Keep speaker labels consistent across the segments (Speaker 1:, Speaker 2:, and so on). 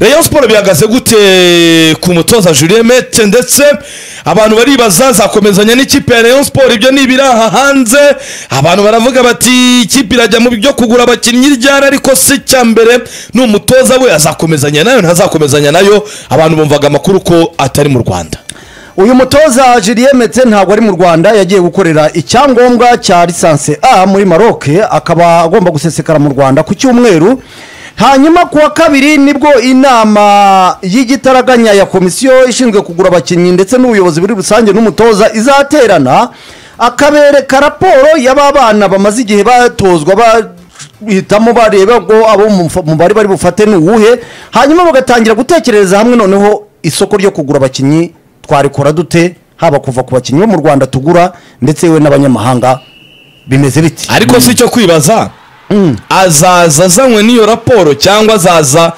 Speaker 1: rayon siporo bihagaze gute ku mutoza julien mete ndetse abantu baribaza zakomezanya n'ikipe ya rayon siporo ibyo ni ibiraha hanze abantu baravuga bati ikipe irajya mu byo kugura abakinnyi ryari ariko si icya mbere ni umutoza we azakomezanya nayo ntazakomezanya nayo abantu bumvaga amakuru ko atari mu rwanda
Speaker 2: uyu mutoza Julien metse ntabwo ari mu rwanda yagiye gukorera icyangombwa cya lisansi a muri maroc akaba agomba gusesekara mu rwanda ku cyumweru hanyuma ku wa kabiri nibwo inama y'igitaraganya ya komisiyo ishinzwe kugura abakinnyi ndetse n'ubuyobozi muri rusange n'umutoza izaterana akabereka raporo y'aba bana bamaze igihe batozwa bahitamo bareba ngo abo mu bari bari bufate ni uwuhe hanyuma bagatangira gutekereza hamwe noneho isoko ryo kugura abakinnyi twarekora dute haba kuva ku bakinnyi bo mu rwanda tugura ndetse yewe n'abanyamahanga bimeze biti
Speaker 1: ariko si icyo kwibaza azaza azanywe n'iyo raporo cyangwa azaza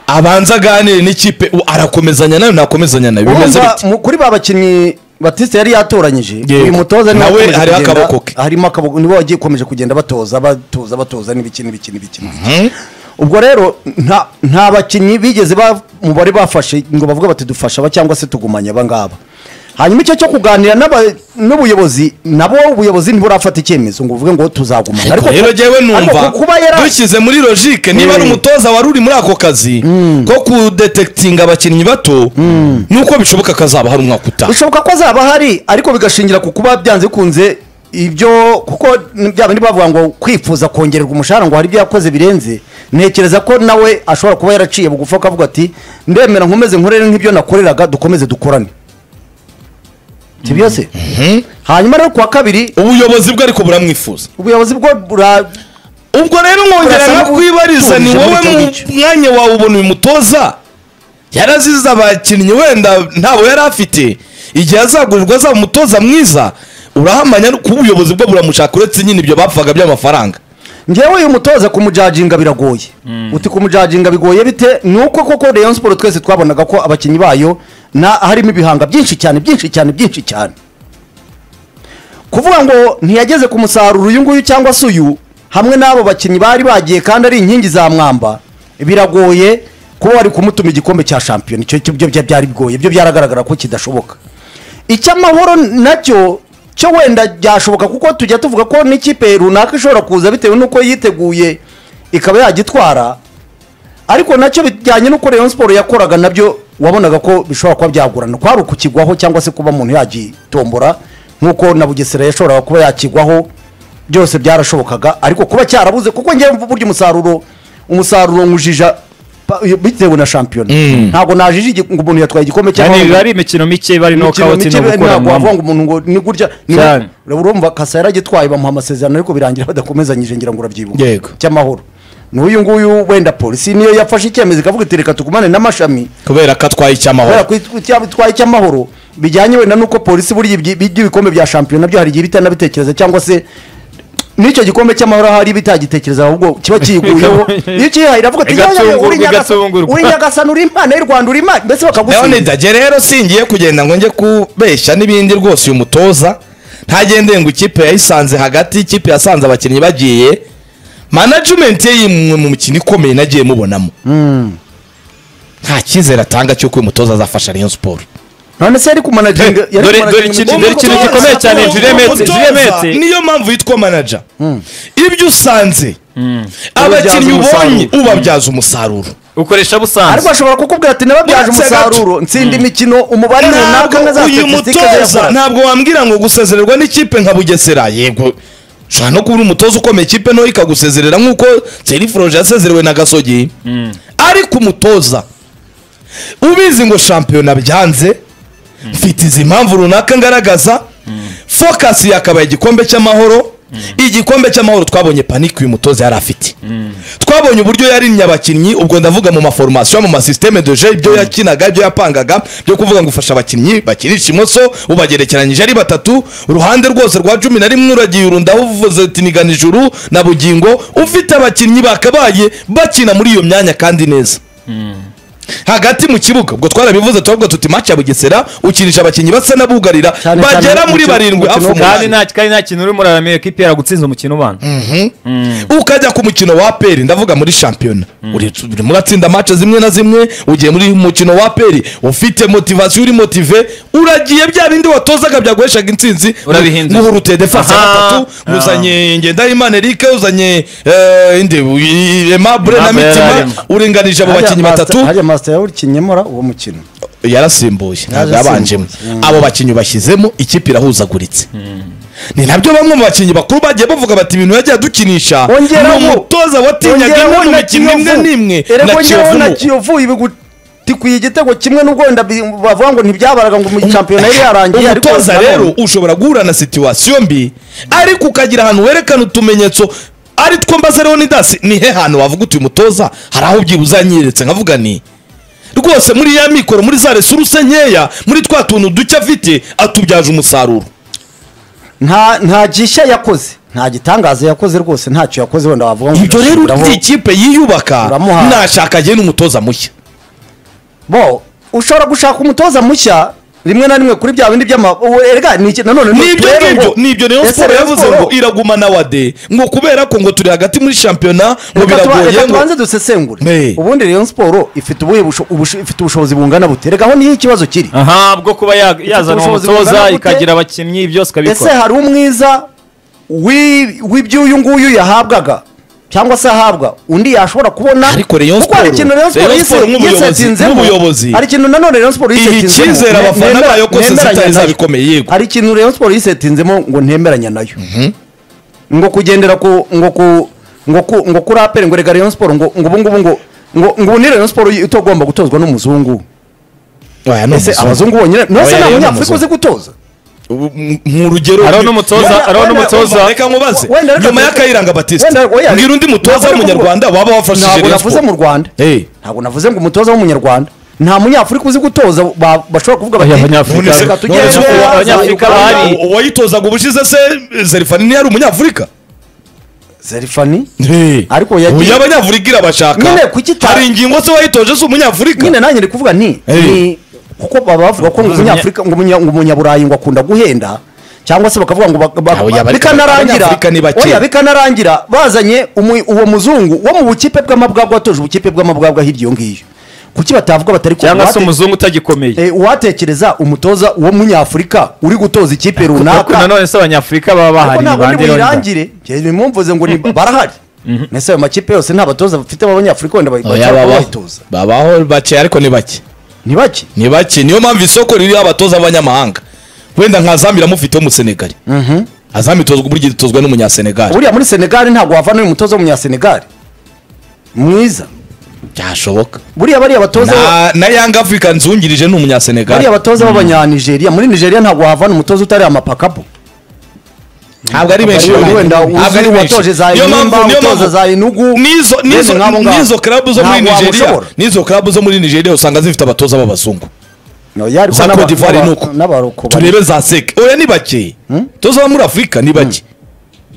Speaker 1: abanza aganire n'ikipe u- arakomezanya nayo ntakomezanya nayo bimeze
Speaker 2: urumva
Speaker 1: biti
Speaker 2: mu- kuri ba bakinnyi batiste yari yatoranyije
Speaker 1: Yego.
Speaker 2: uyu mutoza niwe
Speaker 1: Nawe
Speaker 2: wakomeje
Speaker 1: hariho
Speaker 2: kugenda-
Speaker 1: akaboko ke.
Speaker 2: harimo akaboko nibo wagiye ukomeje kugenda batoza batoza batoza n'ibiki n'ibiki n'ibiki ubwo rero nta nta bakinnyi bigeze ba- mu bari bafashe ngo bavuge bati dufasha aba cyangwa se tugumanye aba ngaba hanyuma icyo cyo kuganira n'aba- n'ubuyobozi nabo ubuyobozi ntiburafata icyemezo ngo buvuge ngo tuzagumana
Speaker 1: ariko rero jyewe
Speaker 2: ariko
Speaker 1: numva
Speaker 2: kuba yara-
Speaker 1: dushyize muri logike niba ari
Speaker 2: Mm.
Speaker 1: umutoza wari uri muri ako kazi ko kudetekitinga abakinnyi bato nuko bishoboka kazaba hari umwaka utaha
Speaker 2: bishoboka ko zaba hari ariko bigashingira ku kuba byanze bikunze ibyo kuko bya bindi bavuga ngo kwifuza kongererwa umushahara ngo hari ibyo yakoze birenze ntekereza ko nawe ashobora kuba yaraciye bugufi akavuga ati ndemera nkomeze nkorere nk'ibyo nakoreraga dukomeze dukorane sibyo se hanyuma rero ku wa kabiri
Speaker 1: ubuyobozi bwe ariko buramwifuza
Speaker 2: ubuyobozi bwo bura
Speaker 1: ubwo rero nkongera
Speaker 2: Urasa
Speaker 1: nkakwibariza ni
Speaker 2: n'ubutunzi
Speaker 1: wowe
Speaker 2: muri icyo
Speaker 1: mu
Speaker 2: gice.
Speaker 1: mwanya wawe ubona uyu mutoza yarazize abakinnyi wenda ntabo yari afite igihe azagurirwa azaba umutoza mwiza urahamanya ko ubuyobozi bwo buramushaka uretse nyine ibyo bapfaga by'amafaranga
Speaker 2: ngewe uyu mutoza kumujaginga biragoye uti kumujaginga bigoye bite ni uko koko rayon siporo twese twabonaga ko abakinnyi bayo na harimo ibihanga byinshi cyane byinshi cyane byinshi cyane kuvuga ngo ntiyageze ku musaruro uyu nguyu cyangwa se uyu hamwe n'abo bakinnyi bari bagiye kandi ari inkingi za mwamba biragoye kuba wari kumutuma igikombe cya shampiyona icyo byo byari bigoye byo byaragaragara ko kidashoboka icy'amahoro nacyo cyo wenda byashoboka kuko tujya tuvuga ko n'ikipe runaka ishobora kuza bitewe n'uko yiteguye ikaba yagitwara ariko nacyo bijyanye n'uko rayon siporo yakoraga nabyo wabonaga ko bishobora kuba byagorana kwari ukukigwaho cyangwa se kuba umuntu yagitombora nk'uko na bugesera yashoboraga kuba yakigwaho byose byarashobokaga ariko kuba cyarabuze kuko ngewe mvu burya umusaruro umusaruro nywujija pa- bitewe na shampiyona ntabwo najije igi- ngo umuntu yatwaye igikombe cyangwa
Speaker 3: yani
Speaker 2: ngo-
Speaker 3: biba ari imikino mike bari no
Speaker 2: imikino
Speaker 3: kawuti
Speaker 2: mike
Speaker 3: no
Speaker 2: ntabwo wavuga ngo
Speaker 3: gukoranwamo
Speaker 2: umuntu ngo ni gutya ni-
Speaker 3: Cyane.
Speaker 2: urumva kasa yaragitwaye bamuha amasezerano ariko birangira badakomezanyije ngira ngo urabyibuka
Speaker 1: Yego.
Speaker 2: cy'amahoro n'uyu nguyu wenda polisi niyo yafashe icyemezo ikavuga iti reka tugumane n'amashami
Speaker 1: kubera ko atwaye
Speaker 2: kubera
Speaker 1: icy'amahoro
Speaker 2: ko it- cya- itwaye icy'amahoro bijyanye wenda n'uko polisi burya ibyi- iby'ibikombe bya shampiyona byo hari igihe bitanabitekereza cyangwa se n'icyo gikombe cy'amahoro hari bitagitekereza ahubwo kiba kiyiguyeho iyo ukiyihaye iravuga ati "Ya, ya, ya, uri
Speaker 3: Igatungurwa,
Speaker 2: Nyagasa-
Speaker 3: igatungurwa."
Speaker 2: uri nyagasana uri impano y'u rwanda uri impano mbese
Speaker 1: leone
Speaker 2: bakagusubiza
Speaker 1: dajye rero singiye kugenda ngo njye kubeshya n'ibindi rwose uyu mutoza ntagendeye ngo ikipe yayisanze hagati ikipe yasanze abakinnyi bagiye manajimenti ye yimwe mu mikino ikomeye nagiye mubonamo nta cyizere atanga cy'uko uyu mutoza azafasha rayon siporo
Speaker 2: none se yari kumanaginga yari
Speaker 3: dore- dore
Speaker 2: kumanaginga-
Speaker 3: ikintu- dore ikintu gikomeye cyane, Jules Mete, Jules Mete.
Speaker 1: niyo mpamvu yitwa manager ibyo usanze
Speaker 2: Ubabyaza
Speaker 1: abakinnyi ubonye
Speaker 2: umusaruro.
Speaker 1: ubabyaza umusaruro
Speaker 3: ukoresha
Speaker 2: ariko
Speaker 3: busanzwe
Speaker 2: ashobora kukubwira ati nababyaje
Speaker 1: Uretse
Speaker 2: umusaruro ntsinda imikino umubare runaka na za
Speaker 1: ntabwo uyu
Speaker 2: statisitike
Speaker 1: mutoza
Speaker 2: zayakora
Speaker 1: ntabwo wambwira ngo gusezererwa n'ikipe nka bugesera yego ushobora no kubura umutoza ukomeye ikipe nto ikagusezerera nk'uko seri foroje yasezerewe na gasogi ariko umutoza ubizi ngo shampiyona byanze mfite izi mpamvu runaka ngaragaza fokasi yakabaye igikombe cy'amahoro igikombe cy'amahoro twabonye panike uyu mutoza yari afite twabonye uburyo yarinnye abakinnyi ubwo ndavuga mu maforomasiyo mu masisiteme doje ibyo yakinaga ibyo yapangaga byo kuvuga ngo ufasha abakinnyi bakirisha imoso ubagerekeranyije ari batatu uruhande rwose rwa cumi na rimwe uragiye urundaho uvuze uti nigana ijuru na bugingo ufite abakinnyi bakabaye bakina muri iyo myanya kandi neza hagati mu kibuga ubwo twarabivuze turavuga tuti match ya bugesera ukinisha abakinnyi basa n'abugarira
Speaker 2: Cyane cyane
Speaker 1: bagera muri
Speaker 2: umukino-
Speaker 1: barindwi hafi
Speaker 2: umukino-
Speaker 1: umunani
Speaker 3: kandi nta kandi nta kintu urimo uraramira ko ipera gutsinza umukino ubana
Speaker 1: ukajya ku mukino wa peri ndavuga muri shampiyona uri- urimo uratsinda mace zimwe na zimwe ugiye muri mukino wa peri ufite motivasiyo uri motive uragiye bya bindi watozaga byaguheshaga intsinzi
Speaker 3: Urabihindura.
Speaker 1: muhurute defense ya
Speaker 3: Aha.
Speaker 1: gatatu
Speaker 3: Ah.
Speaker 1: uzanye ngendahimana eric uzanye eh, inde uy- aimable na
Speaker 3: Aimable
Speaker 1: mitima
Speaker 3: yararimo.
Speaker 1: urenganije abo bakinnyi batatu
Speaker 2: hariya masita yawuri kinyemura uwo mukino
Speaker 1: yarasimbuye ntabwo yabanjemo abo bakinnyi bashyizemo ikipe irahuzaguritse ni nabyo bamwe mu bakinnyi bakuru bagiye bavuga bati ibintu yagiye adukinisha
Speaker 2: Wongeraho-
Speaker 1: ni umutoza watinyaga
Speaker 2: wongeraho
Speaker 1: inkomyi
Speaker 2: na
Speaker 1: imikino imwe
Speaker 2: Kiyovu.
Speaker 1: n'imwe
Speaker 2: Erega
Speaker 1: na
Speaker 2: wongeraho na
Speaker 1: kiyovu
Speaker 2: kiyovu ibigutikwiye igitego kimwe n'ubwo wenda bi- bavuga ngo ntibyabaraga ngo mu shampiyona yari yarangiye ariko
Speaker 1: umutoza
Speaker 2: nanone-
Speaker 1: rero ushobora guhura na situwasiyo mbi ariko ukagira ahantu werekana utumenyetso ari two mbaza rero ni dasi ni he hantu wavuga uti uyu mutoza hari aho ubyibuze anyeretse nkavuga ni rwose muri ya mikoro muri za resuruse nkeya muri twa tuntu duke afite atubyaje umusaruro
Speaker 2: nta nta gishya yakoze nta gitangaza yakoze rwose ntacyo yakoze wenda wavuga ngo
Speaker 1: ibyo rero
Speaker 2: urashobora
Speaker 1: uriya
Speaker 2: ngo-
Speaker 1: ikipe yiyubaka
Speaker 2: uramuha-
Speaker 1: nashaka agene umutoza mushya
Speaker 2: bo ushobora gushaka umutoza mushya rimwe na rimwe kuri bya bindi by'ama ubu erega ni iki- nanone ni
Speaker 1: nibyo
Speaker 2: uturere
Speaker 1: ngibyo
Speaker 2: ngo-
Speaker 1: nibyo rero
Speaker 2: Ese
Speaker 1: siporo
Speaker 2: Rayon
Speaker 1: yavuze
Speaker 2: Sport-
Speaker 1: ngo iragumana wade ngo kubera ko ngo turi hagati muri shampiyona ngo
Speaker 2: Reka tuba-
Speaker 1: biragoye
Speaker 2: reka
Speaker 1: ngo
Speaker 2: tubanze dusesengure
Speaker 1: Hey.
Speaker 2: ubundi Rayon Sport ifite ubuhe busho- ubusho- ifite ubushobozi bungana bute reka aho niho ikibazo kiri
Speaker 3: aha bwo kuba ya- yazana uwo
Speaker 2: ubushobozi
Speaker 3: mutoza
Speaker 2: bungana gute?
Speaker 3: ikagira abakinnyi byose
Speaker 2: ese
Speaker 3: ikabikora
Speaker 2: hari umwiza wi- w'iby'uyu nguyu yahabwaga cyangwa se ahabwa undi yashobora kubona
Speaker 1: Ariko Rayon
Speaker 2: kuko hari
Speaker 1: Sport-
Speaker 2: ikintu Rayon Sport
Speaker 1: Rayon
Speaker 2: yise-
Speaker 1: Sport nk'ubuyobozi-
Speaker 2: yisetsinzemo.
Speaker 1: nk'ubuyobozi.
Speaker 2: hari ikintu nanone Rayon Sport
Speaker 1: Iha
Speaker 2: yisetsinzemo.
Speaker 1: icyizere
Speaker 2: Ne-
Speaker 1: abafana
Speaker 2: nemera-
Speaker 1: bayo ko
Speaker 2: nemeranya
Speaker 1: zitari
Speaker 2: nayo.
Speaker 1: zabikomeye, yego.
Speaker 2: hari ikintu Rayon Sport yisetsinzemo ngo ntemeranya nayo ngo kugendera ku ngo ku ngo ku ngo kuri aperi ngo rega Rayon Sport ngo ngo ubu ngubu ngo ngo ngo ubu ni Rayon Sport itagomba gutozwa n'umuzungu
Speaker 1: Oya, ni
Speaker 2: ese
Speaker 1: umuzungu.
Speaker 2: abazungu bonyine ntose
Speaker 1: Oya,
Speaker 2: nta
Speaker 1: yari
Speaker 2: munyafurika uzi
Speaker 1: umuzungu.
Speaker 2: gutoza
Speaker 1: Ubu, m- nk'urugero
Speaker 3: Hariho n'umutoza-
Speaker 1: Wenda-
Speaker 3: hariho
Speaker 1: wenda-
Speaker 3: n'umutoza-
Speaker 1: wenda- reka nkubaze
Speaker 2: Wenda reka
Speaker 1: nyuma
Speaker 2: tuze-
Speaker 1: y'akayiranga batiste
Speaker 2: wenda- oya,
Speaker 1: mbwira undi mutoza
Speaker 2: ntabwo
Speaker 1: w'umunyarwanda waba wafashije
Speaker 2: ntabwo
Speaker 1: Rayon
Speaker 2: navuze
Speaker 1: Sport.
Speaker 2: mu rwanda
Speaker 1: Eh.
Speaker 2: ntabwo navuze ngo umutoza w'umunyarwanda nta munyafurika uzi gutoza ba- bashobora kuvuga bati
Speaker 3: Abanyafurika-
Speaker 2: "Reka
Speaker 1: None se-
Speaker 2: tugende
Speaker 1: none se-
Speaker 2: aza
Speaker 3: Abanyafurika
Speaker 2: Uganda."
Speaker 3: bahari.
Speaker 1: Uwo- uwayitozaga ubushize se zerifani ntiyari umunyafurika
Speaker 2: zerifani
Speaker 1: ariko
Speaker 2: Ariko yagiye-
Speaker 1: uyu abanyafurika irabashaka
Speaker 2: Nyine kuki ta-
Speaker 1: hari ingingo se wayitoje si umunyafurika
Speaker 2: nyine nanjye ndi kuvuga nti
Speaker 1: Eh.
Speaker 2: ni kuko baba bavuga ko ngo umunyafurika ngo umunya- ngo umunyaburayi ngo akunda guhenda cyangwa se bakavuga ngo bak- bak-
Speaker 1: Ah, oya, bariko-
Speaker 2: bikanarangira
Speaker 1: Abanyafurika ni bake.
Speaker 2: oya bikanarangira bazanye umu- uwo muzungu wo mu bukipe bw'amabwabwa watoje ubukipe bw'amabwabwa hirya iyo ngiyo kuki batavuga batari
Speaker 3: cyangwa se
Speaker 2: kubuhate-
Speaker 3: umuzungu utagikomeye
Speaker 2: Eh, uwatekereza umutoza wo munyafurika uri gutoza ikipe
Speaker 3: ariko
Speaker 2: runaka
Speaker 3: nanone se abanyafurika baba
Speaker 2: ariko
Speaker 3: bahari
Speaker 2: ntabwo ndi
Speaker 3: bandera
Speaker 2: buyirangire njyewe mumvuze ngo ni barahari mbese ayo makipe yose nta batoza bafite b'abanyafurika wenda
Speaker 1: Oya,
Speaker 2: bacyari
Speaker 1: babaho.
Speaker 2: bayitoza
Speaker 1: babaho bake ariko ni bake
Speaker 2: ni bake
Speaker 1: ni bake niyo mpamvu isoko ririho abatoza b'abanyamahanga wenda nka zambi iramufiteho umusenegali azambi itozwa buri gihe itozwa n'umunyasenegali
Speaker 2: buriya muri senegali ntabwo wavana uyu mutoza w'umunyasenegali mwiza
Speaker 1: byashoboka
Speaker 2: buriya bariya batoza
Speaker 1: na, na yanga afurika nzungirije ni
Speaker 2: bariya
Speaker 1: umunyasenegali
Speaker 2: batoza b'abanyanigeria muri nigeria ntabwo wavana umutoza utari amapakapo
Speaker 1: ntabwo ari benshi
Speaker 2: Bariya wenda
Speaker 1: ntabwo ari
Speaker 2: uzi
Speaker 1: benshi
Speaker 2: watoje za
Speaker 1: Niyo mpamvu-
Speaker 2: Enyimba,
Speaker 1: niyo mpamvu-
Speaker 2: utoza za Enugu,
Speaker 1: nizo
Speaker 2: bene
Speaker 1: nizo
Speaker 2: nk'abo ngabo.
Speaker 1: nizo club zo muri
Speaker 2: Ntabwo
Speaker 1: Nigeria
Speaker 2: wamushobora.
Speaker 1: nizo club zo muri Nigeria usanga zifite abatoza b'abazungu
Speaker 2: No, yari
Speaker 1: za
Speaker 2: n'aba-
Speaker 1: Cote d'Ivoire
Speaker 2: n'aba-
Speaker 1: nuko
Speaker 2: n'abarokobari.
Speaker 1: turebe za seke oya ni bake toza bo muri afurika ni bake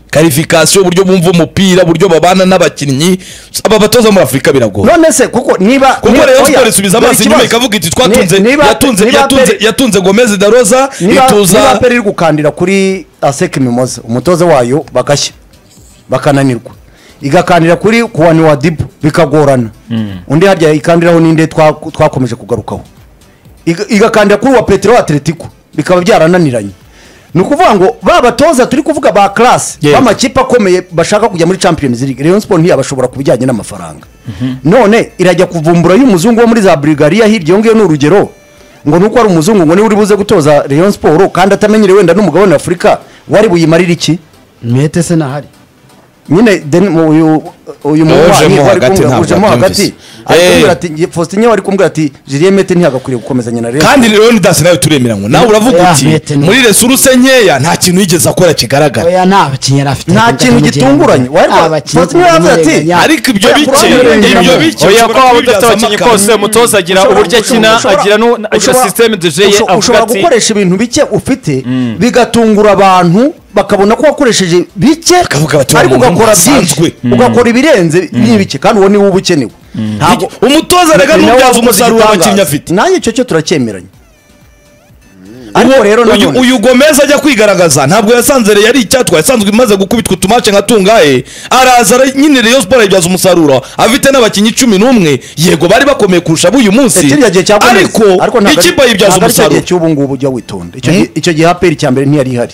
Speaker 1: karifikasiyo uburyo bumva umupira uburyo babana n'abakinnyi aba batoza muri afurika biragoye
Speaker 2: none se kuko niba
Speaker 1: kuko
Speaker 2: niba-
Speaker 1: rero
Speaker 2: oya,
Speaker 1: siporo isubiza
Speaker 2: dore
Speaker 1: amaso
Speaker 2: ikibazo.
Speaker 1: inyuma ikavuga iti
Speaker 2: Ni-
Speaker 1: twatunze
Speaker 2: niba-
Speaker 1: yatunze
Speaker 2: niba
Speaker 1: yatunze
Speaker 2: Pele-
Speaker 1: yatunze gomez da roza
Speaker 2: niba niba
Speaker 1: ituza
Speaker 2: aperi iri gukandira kuri aseke mimoza umutoza wayo bagashya bakananirwa igakandira kuri kuwani wa dibu bikagorana undi harya ikandiraho n'inde twa- twakomeje kugarukaho Iga- igakandira kuri wa petero atletico bikaba byarananiranye ni ukuvuga ngo ba batoza turi kuvuga ba class
Speaker 1: Yego.
Speaker 2: b'amakipe akomeye bashaka kujya muri champions league rayon sport ntiyabashobora ku bijyanye n'amafaranga none irajya kuvumbura y'umuzungu wo muri za bulgaria hirya iyo ngiyo ni urugero ngo nuko ari umuzungu ngo niwe uri buze gutoza rayon sport kandi atamenyereye wenda n'umugabane wa afurika wari buyimarire iki
Speaker 4: mwete se nahari
Speaker 2: nyine deni- mu- uyu uyu
Speaker 1: ujemo
Speaker 2: muhwanyi wari
Speaker 1: hagati
Speaker 2: kumwe-
Speaker 1: ntabwo
Speaker 2: ujemo hagati
Speaker 1: abyumvise.
Speaker 2: ari
Speaker 1: Eh.
Speaker 2: kumbwira ati faustin wari kumbwira ati julien mete ntihagakwiriye gukomezanya na rayon
Speaker 1: kandi rero ni dasi nawe turemeranywa nawe uravuga
Speaker 4: Oya,
Speaker 1: uti
Speaker 4: Mete ni-
Speaker 1: muri resuruse nkeya nta kintu yigeze akora kigaragara
Speaker 4: oya nta bakinnyi yari afite
Speaker 2: nta kintu gitunguranye wari faustin yaravuze ati
Speaker 1: ariko ibyo
Speaker 2: Oya,
Speaker 1: bike
Speaker 2: kurangirira
Speaker 1: ibyo
Speaker 2: ingano.
Speaker 1: bike
Speaker 3: oya ko
Speaker 1: ushobora
Speaker 3: waba udafite
Speaker 1: kubibyazamo
Speaker 3: abakinnyi
Speaker 1: akantu.
Speaker 3: kose umutoza agira
Speaker 2: Ushobora-
Speaker 3: uburyo akina
Speaker 2: ushobora-
Speaker 3: agira nu- agira
Speaker 2: ushobora-
Speaker 3: sisiteme de jeye
Speaker 2: usho-
Speaker 3: avuga
Speaker 2: ushobora
Speaker 3: ati
Speaker 2: gukoresha ibintu bike ufite bigatungura abantu bakabona ko wakoresheje bike
Speaker 1: Bakavuga bati, "Uwo
Speaker 2: ariko
Speaker 1: muntu
Speaker 2: ugakora byinshi
Speaker 1: ntasanzwe."
Speaker 2: ugakora ibirenze n'ibike kandi uwo niwe uba ukenewe Ntabwo-
Speaker 1: umutoza rega
Speaker 2: ni nawe
Speaker 1: n'ubyaza
Speaker 2: wakoze
Speaker 1: umusaruro
Speaker 2: igitangaza.
Speaker 1: abakinnyi afite
Speaker 2: nanjye icyo cyo turacyemeranya ariko rero
Speaker 1: uyu,
Speaker 2: nanone
Speaker 1: uyu gomeza ajya kwigaragaza ntabwo yasanze re yari icyatwa yasanzwe imaze gukubitwa utumace nka tungahe araza ara- nyine Rayon Sport ayibyaza umusaruro afite n'abakinnyi cumi n'umwe yego bari bakomeye kurusha abo uyu munsi
Speaker 2: kiriya gihe cya Gomez-
Speaker 1: ariko
Speaker 2: ntabwo ari-
Speaker 1: ikipe ayibyaza
Speaker 2: ntabwo ari cya gihe
Speaker 1: umusaruro
Speaker 2: cy'ubu ngubu ujya witonda Icyo
Speaker 1: Hmm?
Speaker 2: gihe- icyo gihe aperi cya mbere ntiyari ihari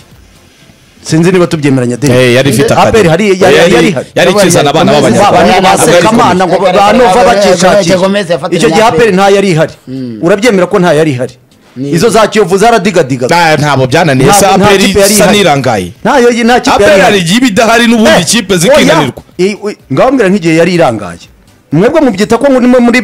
Speaker 2: sinzi niba tubyemeranya deni
Speaker 1: Eh, yari ifite akadi.
Speaker 2: aperi hari yari
Speaker 1: Yari-
Speaker 2: yari ihari
Speaker 1: yari ikizana abana b'abanyarwanda.
Speaker 2: Ba- ba- ba-
Speaker 1: Ntabwo yari
Speaker 2: Sekamana ngo
Speaker 4: ikomeye.
Speaker 2: banova bakishakira
Speaker 4: Gomez yafatanyije
Speaker 2: icyo gihe
Speaker 4: na
Speaker 2: aperi
Speaker 4: APR.
Speaker 2: nta yari ihari urabyemera ko nta yari ihari izo za kiyovu zaradigadigana
Speaker 1: Ah, ntabwo byananiye
Speaker 2: Nta-
Speaker 1: se
Speaker 2: nta
Speaker 1: aperi
Speaker 2: kipe yari
Speaker 1: isa
Speaker 2: ihari.
Speaker 1: n'irangaye
Speaker 2: nta yo- nta kipe
Speaker 1: aperi hari
Speaker 2: yari ihari
Speaker 1: igihe iba idahari n'ubundi ikipe zikinanirwa
Speaker 2: ngawambwira nk'igihe yari irangaye mwebwe mubyita ko muri muri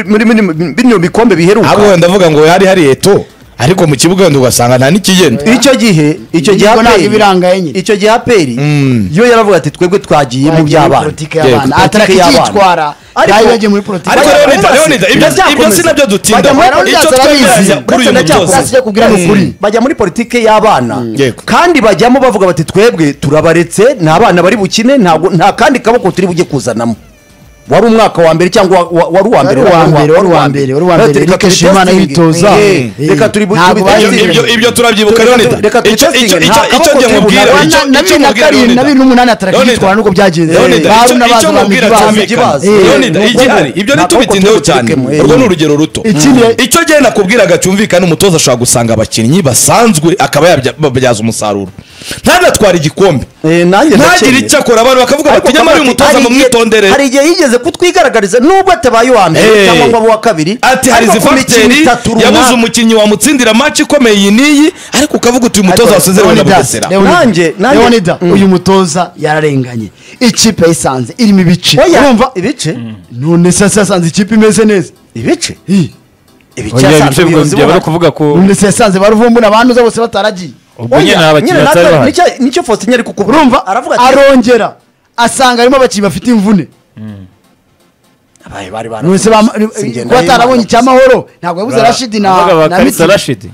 Speaker 2: muri muri bino bikombe biheruka
Speaker 1: ahubwo wenda ndavuga ngo yari hari eto ariko mu kibuga wenda ugasanga nta n'ikigenda
Speaker 2: icyo gihe icyo gihe
Speaker 4: Nibwo ntabwo
Speaker 2: APR
Speaker 4: ibirangaye nyine.
Speaker 2: icyo gihe aperi
Speaker 1: Mm.
Speaker 2: yo yaravuga ati twebwe twagiye mu by'abana
Speaker 4: politiki
Speaker 1: Yego,
Speaker 4: y'abana
Speaker 2: politiki
Speaker 4: ataraka
Speaker 2: y'abana.
Speaker 4: ikitwara
Speaker 2: Ariko-
Speaker 4: nayo yagiye muri politiki
Speaker 1: Ariko
Speaker 2: Bajya
Speaker 1: rero
Speaker 2: muri
Speaker 1: Leonida,
Speaker 2: basi,
Speaker 1: Leonida, ibyo-
Speaker 2: bajya
Speaker 1: ibyo
Speaker 2: muri
Speaker 1: si nabyo
Speaker 2: basi.
Speaker 1: dutindaho.
Speaker 2: Bajya muri
Speaker 1: Icyo
Speaker 2: basi,
Speaker 1: twemeranya
Speaker 2: barabizi.
Speaker 1: kuri uyu
Speaker 2: Ndetse na
Speaker 1: mutoza.
Speaker 2: cyakora
Speaker 1: Basi
Speaker 2: sijya kubwira ni ukuri. bajya muri politike y'abana
Speaker 1: Yego.
Speaker 2: kandi bajyamo bavuga bati twebwe turabaretse nta bana bari bukine ntabwo nta kandi kaboko turi bujye kuzanamo wari umwaka wa mbere cyangwa wa- wa- wari uwa mbere
Speaker 4: Wari uwa mbere, wari uwa mbere, wari uwa
Speaker 2: Reka
Speaker 4: mbere.
Speaker 2: turi
Speaker 4: Eric Shimana
Speaker 2: testing.
Speaker 4: yitoza.
Speaker 2: Eh,
Speaker 4: Eh,
Speaker 2: reka turi bu-
Speaker 4: ntabwo
Speaker 2: turi
Speaker 4: bari-
Speaker 2: testing.
Speaker 1: ibyo ibyo turabyibuka
Speaker 2: Reka tu-
Speaker 1: Leonida
Speaker 2: reka tu-
Speaker 1: icyo icyo
Speaker 2: testing.
Speaker 1: icyo
Speaker 2: Nta
Speaker 1: icyo
Speaker 2: kaboko
Speaker 1: njye
Speaker 2: turi bu-
Speaker 1: mubwira
Speaker 2: nta-
Speaker 1: icyo icyo
Speaker 4: na bibiri na
Speaker 1: mubwira
Speaker 4: karindwi, na
Speaker 1: Leonida.
Speaker 4: bibiri n'umunani ataraka
Speaker 1: Leonida,
Speaker 4: ikitwara nuko byagenze.
Speaker 1: Leonida,
Speaker 4: Eh,
Speaker 1: icyo-
Speaker 4: baruna
Speaker 1: icyo
Speaker 4: baza
Speaker 1: mubwira
Speaker 4: bamwita
Speaker 1: cyumvikana
Speaker 4: ikibazo. Eh,
Speaker 1: Leonida,
Speaker 2: ni
Speaker 1: ibyo
Speaker 2: uko-
Speaker 1: hari ibyo
Speaker 2: nta kaboko
Speaker 1: ntitubitindeho
Speaker 2: turi
Speaker 1: cyane
Speaker 2: butekemo, eh.
Speaker 1: urwo ni urugero ruto
Speaker 4: Ikindi-
Speaker 1: icyo gihe nakubwiraga cyumvikana umutoza ashobora gusanga abakinnyi basanzwe akaba yabyaza umusaruro ntanatware igikombe
Speaker 2: Eh, nanjye
Speaker 1: ntagire
Speaker 2: ndacyemera.
Speaker 1: icyo akora abantu bakavuga bati
Speaker 2: Ariko
Speaker 1: nyamara uyu
Speaker 2: Kabati,
Speaker 1: mutoza
Speaker 2: hari igihe-
Speaker 1: mumwitondere
Speaker 2: hari igihe yigeze kutwigaragariza nubwo atabaye uwa mbere
Speaker 1: Eh.
Speaker 2: cyangwa ngo abe uwa kabiri
Speaker 1: ati hari
Speaker 2: ariko
Speaker 1: izi
Speaker 2: ku mikino
Speaker 1: fagiteri
Speaker 2: itatu runaka-
Speaker 1: yabuze umukinnyi wamutsindira maci ikomeye iyi n'iyi ariko ukavuga uti uyu mutoza
Speaker 4: Ariko
Speaker 1: wasezerewe na
Speaker 4: Leonidas,
Speaker 1: bugesera
Speaker 4: Leonidas,
Speaker 2: Nanjye- nanjye-
Speaker 4: Leonidas,
Speaker 2: Mm.
Speaker 4: uyu mutoza yararenganye ikipe yayisanze irimo ibice
Speaker 2: Oya,
Speaker 4: urumva
Speaker 2: ibice
Speaker 4: none se se yasanze ikipe imeze neza
Speaker 2: ibice
Speaker 4: Hi.
Speaker 2: ibice
Speaker 3: Oya,
Speaker 2: yasanze
Speaker 3: ibyo
Speaker 2: ubuyobozi
Speaker 3: byo bari
Speaker 2: bubona.
Speaker 3: kuvuga ko
Speaker 4: none se yasanze baruvumbura abantuza bose bataragiye
Speaker 3: ubwo nyine
Speaker 2: Oya,
Speaker 3: abakinnyi
Speaker 2: nyine
Speaker 3: batari
Speaker 2: natwe-
Speaker 3: bahari
Speaker 2: nicyo- nicyo faustin ari kukubwira
Speaker 4: urumva
Speaker 2: aravuga ati
Speaker 4: arongera asanga harimo abakinnyi bafite imvune
Speaker 2: abaye bari
Speaker 4: none se bam-
Speaker 2: Singenda
Speaker 4: kuba atarabonye
Speaker 2: y'Imana.
Speaker 4: icyamahoro ntabwo yabuze rashidi na
Speaker 3: Bavuga
Speaker 4: na
Speaker 3: bakarisa
Speaker 4: Mitsima.
Speaker 3: Rashidi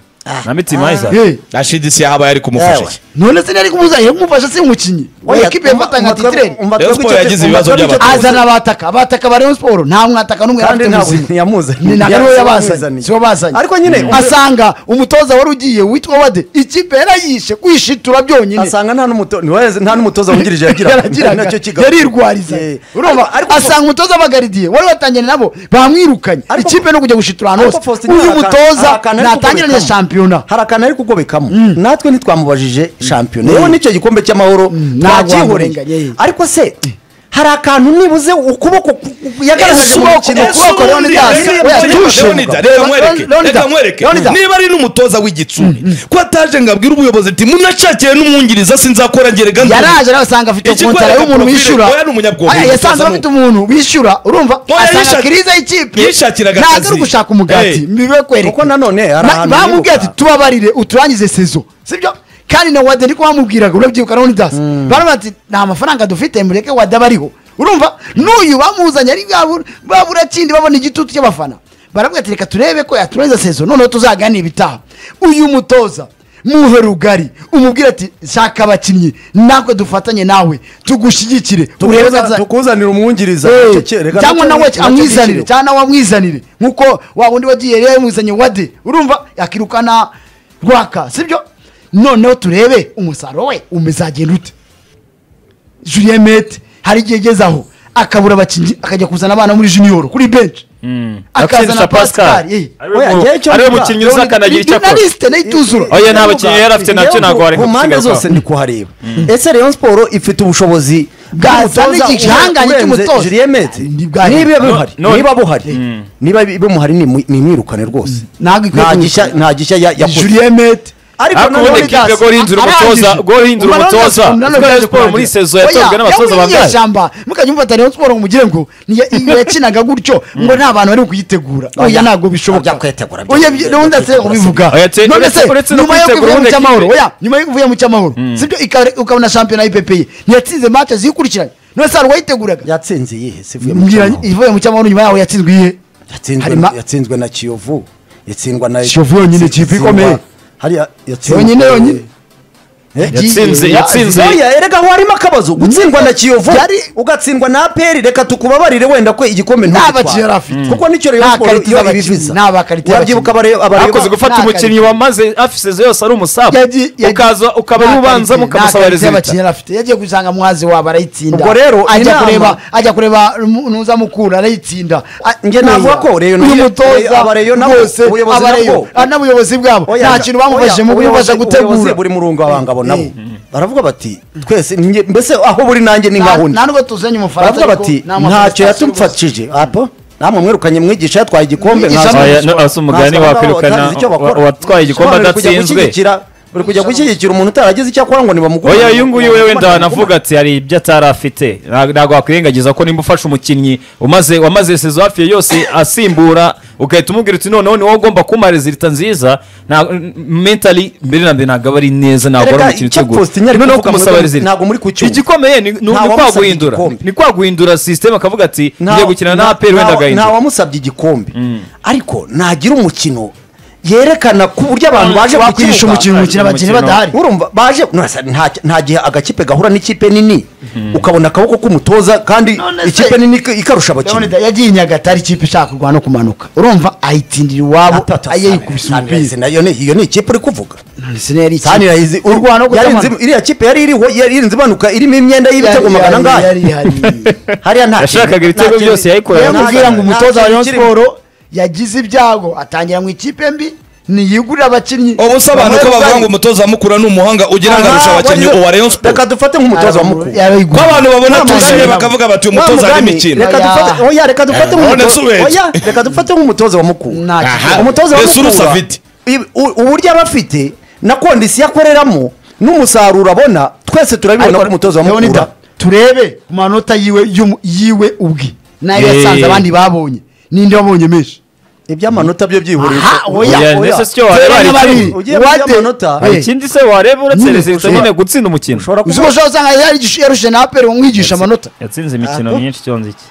Speaker 3: na Mitima Isaac.
Speaker 4: Eh,
Speaker 1: rashidi si yahabaye ari kumufasha
Speaker 2: Yewe.
Speaker 1: iki
Speaker 4: none se ntiyari kumubuza yo kumufasha si umukinnyi
Speaker 2: Oya,
Speaker 4: oya ekipe yafatanya
Speaker 2: umutwe-
Speaker 4: titireni
Speaker 2: umutwe
Speaker 1: Rayon
Speaker 2: w'icyo
Speaker 1: Sport yagize
Speaker 2: cyose-
Speaker 1: ibibazo
Speaker 2: umutwe w'icyo
Speaker 1: by'abantu.
Speaker 2: cyose-
Speaker 4: azana abataka abataka ba Rayon Sport nta mwataka n'umwe yari
Speaker 2: kandi
Speaker 4: afite
Speaker 2: nta
Speaker 4: muzima
Speaker 2: we- yamuzanye.
Speaker 4: ni naga
Speaker 2: Yari
Speaker 4: niwe yabazanye
Speaker 2: yamuzanye.
Speaker 4: sibo bazanye
Speaker 2: Ariko nyine-
Speaker 4: asanga umutoza wari ugiye witwa wade ikipe yarayishe kwishitura byonyine
Speaker 2: asanga nta n'umuto- ntiwaze- nta n'umutoza wungirije yagira
Speaker 4: yaragiraga
Speaker 2: nacyo kigaruka.
Speaker 4: yarirwariza
Speaker 2: Eh,
Speaker 4: urumva
Speaker 2: ariko-
Speaker 4: asanga umutoza abagaridiye wari watangiranye nabo bamwirukanye
Speaker 2: Ariko-
Speaker 4: ikipe no kujya gushitura ahantu
Speaker 2: Ariko
Speaker 4: hose
Speaker 2: Faustin hari
Speaker 4: uyu
Speaker 2: akantu- hari
Speaker 4: mutoza
Speaker 2: akantu ari
Speaker 4: natangiranye
Speaker 2: kugobekamo.
Speaker 4: shampiyona
Speaker 2: hari akantu ari kugobekamo natwe ntitwamubajije shampiyona yewe n'icyo gikombe cy'amahoro
Speaker 4: ntabwo
Speaker 2: ntacyihoreye
Speaker 4: wamurenganye.
Speaker 2: ariko se hari akantu nibuze ukuboko ku- ku- yagaragaje mu
Speaker 4: Ukuboko-
Speaker 2: mukino
Speaker 4: ukuboko
Speaker 2: ukuboko
Speaker 4: rero
Speaker 2: Leonidas,
Speaker 4: Leonidas,
Speaker 2: yari
Speaker 4: oya,
Speaker 2: yambaye-
Speaker 4: tushe.
Speaker 1: Leonida reba mwereke
Speaker 4: Leonidas,
Speaker 1: reka mwereke
Speaker 4: Leonidas.
Speaker 1: niba ari n'umutoza w'igitsure ko ataje ngo abwire ubuyobozi ati munashakiye n'umwungiriza sinzakora ngerega
Speaker 4: yaraje nawe asanga afite
Speaker 1: Iki kubera
Speaker 4: kontara y'umuntu
Speaker 1: profile,
Speaker 4: wishyura
Speaker 1: oya ni umunyabwonko,
Speaker 4: Aya, yasanze
Speaker 1: umutoza
Speaker 4: bafite umuntu wishyura urumva
Speaker 1: Oya,
Speaker 4: asanga
Speaker 1: yishak-
Speaker 4: kiriza y'ikipe
Speaker 1: yishakiraga
Speaker 4: ntabwo ari
Speaker 1: akazi.
Speaker 4: ugushaka umugati
Speaker 1: Eh.
Speaker 4: mbibe kwereka
Speaker 2: kuko nanone hari
Speaker 4: Ma-
Speaker 2: ahantu
Speaker 4: bamubwiye ati
Speaker 2: nibuka.
Speaker 4: tubabarire uturangize sezo sibyo kandi na wade niko bamubwiraga urabyibuka na unidas baravuga ati nta mafaranga dufite mureke wade aba ariho urumva n'uyu bamuzanye ari bwabura babura kindi babona igitutu cy'abafana baravuga ati reka turebe ko yaturangiza sezo noneho tuzaganira ibitaha uyu mutoza muhe rugari umubwire ati shaka abakinnyi natwe dufatanye nawe tugushyigikire urebe ko
Speaker 2: Tukuza-
Speaker 4: aza-
Speaker 2: tukuzanira umwungiriza
Speaker 4: Eh,
Speaker 2: Nacyo ki- reka
Speaker 4: cyangwa
Speaker 2: nacyo-
Speaker 4: nawe
Speaker 2: nacyo
Speaker 4: amwizanire
Speaker 2: gishyirwa.
Speaker 4: cyangwa nawe amwizanire nkuko wa wundi wagiye yari yamuzanye wade urumva yakirukana rwaka sibyo noneho turebe umusaruro we umezagenda ute julien mete hari igihe ageze aho akabura abakinnyi akajya kuzana abana muri junior kuri benshi akazana
Speaker 3: Akazana
Speaker 4: pascal
Speaker 3: Pascal.
Speaker 4: eh.
Speaker 3: Ariwe
Speaker 2: Oya,
Speaker 3: mu-
Speaker 2: igihe cyo
Speaker 3: ariwe
Speaker 2: mvuga,
Speaker 3: mukinnyi uzakanagira icyo
Speaker 4: na
Speaker 3: akora
Speaker 4: liste nayo ituzura
Speaker 3: Oya, nta bakinnyi yari afite nabyo ntabwo wareka
Speaker 2: ku mpande
Speaker 3: gusigaye
Speaker 2: zose
Speaker 3: kwawe.
Speaker 2: ndi kuhareba ese Rayon Sport ifite ubushobozi
Speaker 4: Bwazana
Speaker 2: bw'umutoza
Speaker 4: igihangange
Speaker 2: urenze
Speaker 4: cy'umutoza.
Speaker 2: Julien Mete?
Speaker 4: Ni bwahera.
Speaker 2: niba
Speaker 4: No-
Speaker 2: buhari
Speaker 3: no-
Speaker 2: niba buhari niba bimuhari ni mu- ni imwirukane rwose
Speaker 4: Ntabwo ikwiye
Speaker 2: nta gishya
Speaker 4: kumwirukana.
Speaker 2: nta gishya ya- yakoze.
Speaker 4: julien mete
Speaker 2: ariko
Speaker 3: Ariko ubundi
Speaker 2: nanone
Speaker 3: kipe guhindura umutoza guhindura umutoza kubera siporo muri sezo yatojwe n'abatoza bangahe
Speaker 4: ishyamba mukajya mufata Rayon Sport ngo mugire ngo niyo yakinaga gutyo ngo nta bantu bari kuyitegura oya
Speaker 2: Oya,
Speaker 4: ntabwo bishoboka
Speaker 2: ajya kwitegura,
Speaker 4: oya
Speaker 2: ajya
Speaker 4: ubundi se
Speaker 2: kwitegura,
Speaker 4: ubivuga
Speaker 3: Oya, te-
Speaker 4: none se
Speaker 3: uretse- uretse no
Speaker 4: nyuma yo
Speaker 3: kwitegura
Speaker 4: kuvuye mu
Speaker 3: ubundi
Speaker 4: cyamahoro
Speaker 3: kipe.
Speaker 4: oya nyuma yo kuvuye mu cyamahoro sibyo ikare- ukabona shampiyona y'ipepeye ntiyatsinze match zikurikiranye none se hari uwayiteguraga
Speaker 2: yatsinze iyihe se ivuye mu
Speaker 4: Mbwira-
Speaker 2: cyamahoro.
Speaker 4: ivuye mu cyamahoro nyuma yaho yatsinzwe iyihe
Speaker 2: Yatsinzwe-
Speaker 4: harimo-
Speaker 2: yatsinzwe na kiyovu yatsindwa na
Speaker 4: Kiyovu yonyine, kipe ikomeye.
Speaker 2: Hariya- yatsinzwe-
Speaker 4: yonyine yonyine
Speaker 3: yatsinze
Speaker 4: Yagiye.
Speaker 3: yatsinze
Speaker 2: oya erega aho harimo akabazo gutsindwa na kiyovu
Speaker 4: Yari-
Speaker 2: ugatsindwa na aperi reka tukubabarire wenda ko igikombe
Speaker 4: Nta
Speaker 2: ntugitware.
Speaker 4: bakinnyi yari afite.
Speaker 2: kuko nicyo
Speaker 4: Nta
Speaker 2: rayon sport
Speaker 4: karita
Speaker 2: iyo
Speaker 4: z'abakinnyi.
Speaker 2: ibiviza
Speaker 4: Nta bakarita
Speaker 2: urabyibuka abareba
Speaker 3: bakoze
Speaker 2: abareba
Speaker 3: gufata
Speaker 4: nta
Speaker 3: umukinnyi wamaze afisize yose ari umusabu
Speaker 4: Yagi- yagi-
Speaker 3: ukaza ukaba ari
Speaker 4: nta
Speaker 3: ubanza
Speaker 4: karite-
Speaker 3: mukamusaba
Speaker 4: nta karite
Speaker 3: rezilita
Speaker 4: y'abakinnyi yari afite yagiye gusanga mwazi wabo arayitsinda
Speaker 2: Ubwo rero,
Speaker 4: ajya
Speaker 2: inama-
Speaker 4: kureba ajya kureba mu- ntuzamukura arayitsinda A-
Speaker 2: Njye navuga ko Rayon
Speaker 4: uyu
Speaker 2: nayo-
Speaker 4: mutoza
Speaker 2: Aba Rayon nabo,
Speaker 4: rwose
Speaker 2: ubuyobozi
Speaker 4: aba Rayon,
Speaker 2: nabwo.
Speaker 4: ah, n'ubuyobozi bwabo
Speaker 2: Oya,
Speaker 4: nta kintu bamufashije
Speaker 2: oya,
Speaker 4: mu kubafasha
Speaker 2: ubuyobozi- ubuyobozi
Speaker 4: gutegura
Speaker 2: buri murungo abangabo nabo
Speaker 4: Eh.
Speaker 2: baravuga bati twese nge- mbese aho buri nanjye ni
Speaker 4: Na-
Speaker 2: nkaho undi
Speaker 4: nta nubwo tuzanye umufaransa
Speaker 2: baravuga
Speaker 4: ariko
Speaker 2: bati
Speaker 4: nta
Speaker 2: ntacyo
Speaker 4: manifestation gusa."
Speaker 2: yatumfatishije apo namwe mwirukanye mwigisha yatwaye igikombe
Speaker 4: Mwigisha
Speaker 2: mwaza-
Speaker 4: Oya,
Speaker 3: no, asa umugani
Speaker 2: mwaza abagabo
Speaker 3: wakwirukana
Speaker 2: batagize icyo bakora.
Speaker 3: wa- watwaye igikombe
Speaker 2: Bari kujya
Speaker 3: adatsinzwe.
Speaker 2: gushyigikira- bari kujya gushyigikira umuntu utaragize icyo akora ngo nibamugure
Speaker 3: oya uyu nguyu wewe wenda wanavuga ati hari ibyo atari afite Nta- ntabwo wakwirengagiza ko nimba ufashe umukinnyi umaze wamaze sezo hafi ya yose asimbura ugahita umubwira uti noneho ni wowe ugomba kumpa rezilita nziza nta mentali mbere na mbere ntabwo aba ari neza ntabwo
Speaker 2: Erega
Speaker 3: ari umukinnyi
Speaker 2: icyo
Speaker 3: uteguye
Speaker 2: Faustin yari
Speaker 3: noneho
Speaker 2: kuvuga
Speaker 3: kumusaba
Speaker 2: muri-
Speaker 3: rezilita
Speaker 2: ntabwo muri ku cyuma.
Speaker 3: igikomeye ni- ni
Speaker 2: Nta
Speaker 3: ni
Speaker 2: wamusabye
Speaker 3: kwaguhindura
Speaker 2: igikombe.
Speaker 3: ni kwaguhindura sisiteme akavuga ati
Speaker 2: Nta-
Speaker 3: ngiye gukina na
Speaker 2: nta-
Speaker 3: aperi wenda
Speaker 2: nta-
Speaker 3: agahindura
Speaker 2: nta wamusabye igikombe ariko nagira umukino yerekana ku buryo abantu baje ku
Speaker 4: wakwigisha
Speaker 2: kibuga-
Speaker 4: umukino umukino abakinnyi
Speaker 3: Umukino.
Speaker 4: badahari
Speaker 2: urumva baje nasa- nta nta gihe agakipe gahura n'ikipe nini ukabona akaboko k'umutoza kandi
Speaker 4: None se-
Speaker 2: ikipe nini ik- ikarusha abakinnyi
Speaker 4: Leonidas yagiye i nyagatare ikipe ishaka kurwana no kumanuka urumva ayitsindira iwabo ayayikubisa
Speaker 2: Sunrise
Speaker 4: umupira
Speaker 2: nayo ni iyo ni ikipe uri kuvuga
Speaker 4: None se niyo yari ikipe.
Speaker 2: Sunrise iri-
Speaker 4: Urwana no
Speaker 2: yari
Speaker 4: kutamanuka.
Speaker 2: inzi- iriya kipe yari iriho yari irinze imanuka irimo imyenda y'ibitego
Speaker 4: Yari-
Speaker 2: magana
Speaker 4: yari-
Speaker 2: ngaya
Speaker 4: yari ihari.
Speaker 2: hariya nta
Speaker 3: yashakaga
Speaker 2: kintu-
Speaker 3: ibitego
Speaker 2: nta kintu-
Speaker 3: byose yayikorera
Speaker 4: Niyo
Speaker 2: nta-
Speaker 4: mubwira ngo
Speaker 2: nta
Speaker 4: umutoza wa
Speaker 2: kintu
Speaker 4: Rayon
Speaker 2: kirimo.
Speaker 4: Sport yagize ibyago atangira mu ikipe mbi ntiyigurira abakinnyi
Speaker 1: ubusobanuro ko bavuga ngo
Speaker 4: Bamwe
Speaker 1: umutoza mukura ni umuhanga ugira ngo arusha
Speaker 2: Aha,
Speaker 1: abakinnyi
Speaker 2: wagize-
Speaker 1: uwa rayon sport
Speaker 2: reka dufate nk'umutoza wa mukuru
Speaker 1: ko
Speaker 4: yarayigura.
Speaker 1: abantu babona tuzanye bakavuga bati uyu mutoza ari imikino
Speaker 2: reka dufate oya reka dufate
Speaker 1: None
Speaker 2: nk'umutoza-
Speaker 1: si ubeshya.
Speaker 2: oya reka dufate nk'umutoza wa mukuru
Speaker 4: Nta kintu.
Speaker 1: Aha.
Speaker 2: umutoza wa
Speaker 1: Mbese urusa
Speaker 2: mukura
Speaker 1: afite.
Speaker 2: i- u- uburyo aba afite na kondisiyo akoreramo n'umusaruro abona twese turabibona ko umutoza wa mukura
Speaker 4: Leonidas, turebe ku manota yiwe y'umu- yiwe ubwe nayo yasanze
Speaker 3: Eh.
Speaker 4: abandi babonye ninde wabonye menshi
Speaker 2: iby'amanota byo byihurira
Speaker 4: Aha,
Speaker 3: Oya,
Speaker 4: oya, oya.
Speaker 3: ndetse si cyo wareba
Speaker 4: Zeru
Speaker 3: ari
Speaker 4: na babiri.
Speaker 3: kimwe.
Speaker 2: Ugiye kurya
Speaker 4: Wade.
Speaker 2: amanota.
Speaker 4: Eh.
Speaker 3: hari ikindi se wareba uretse
Speaker 4: Nyine
Speaker 3: rezilita
Speaker 4: ushobora-
Speaker 3: nyine gutsinda umukino
Speaker 2: ushobora
Speaker 4: Uzi ko
Speaker 2: kuba
Speaker 4: ushobora gusanga yari- yarushe na aperi umwigisha amanota
Speaker 3: yatsinze imikino
Speaker 2: Aha.
Speaker 3: myinshi cyonze iki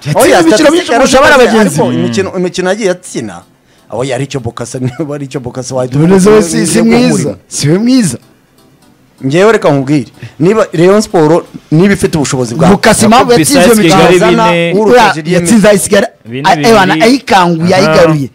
Speaker 4: yatsinze imikino myinshi kurusha abana bagenzi
Speaker 2: ariko imikino imikino yagiye atsina aho yari icyo bokasa niba ari icyo bokasa wahita
Speaker 4: Leonidas we si-
Speaker 2: umurimo
Speaker 4: si mwiza siwe mwiza
Speaker 2: ngewe reka nkubwire niba Rayon Sport niba ifite ubushobozi bwawe
Speaker 4: bukasa impamvu
Speaker 3: Jacob
Speaker 4: yatsinze iyo
Speaker 3: Bisayisi
Speaker 4: mikino
Speaker 3: Kigali
Speaker 2: Zana
Speaker 3: bine.
Speaker 2: Uriya
Speaker 4: Uriya yatsinze ayisigara
Speaker 3: Bine
Speaker 4: a- ewana
Speaker 3: bibiri. Aha.
Speaker 4: ayikanguye ayigaruye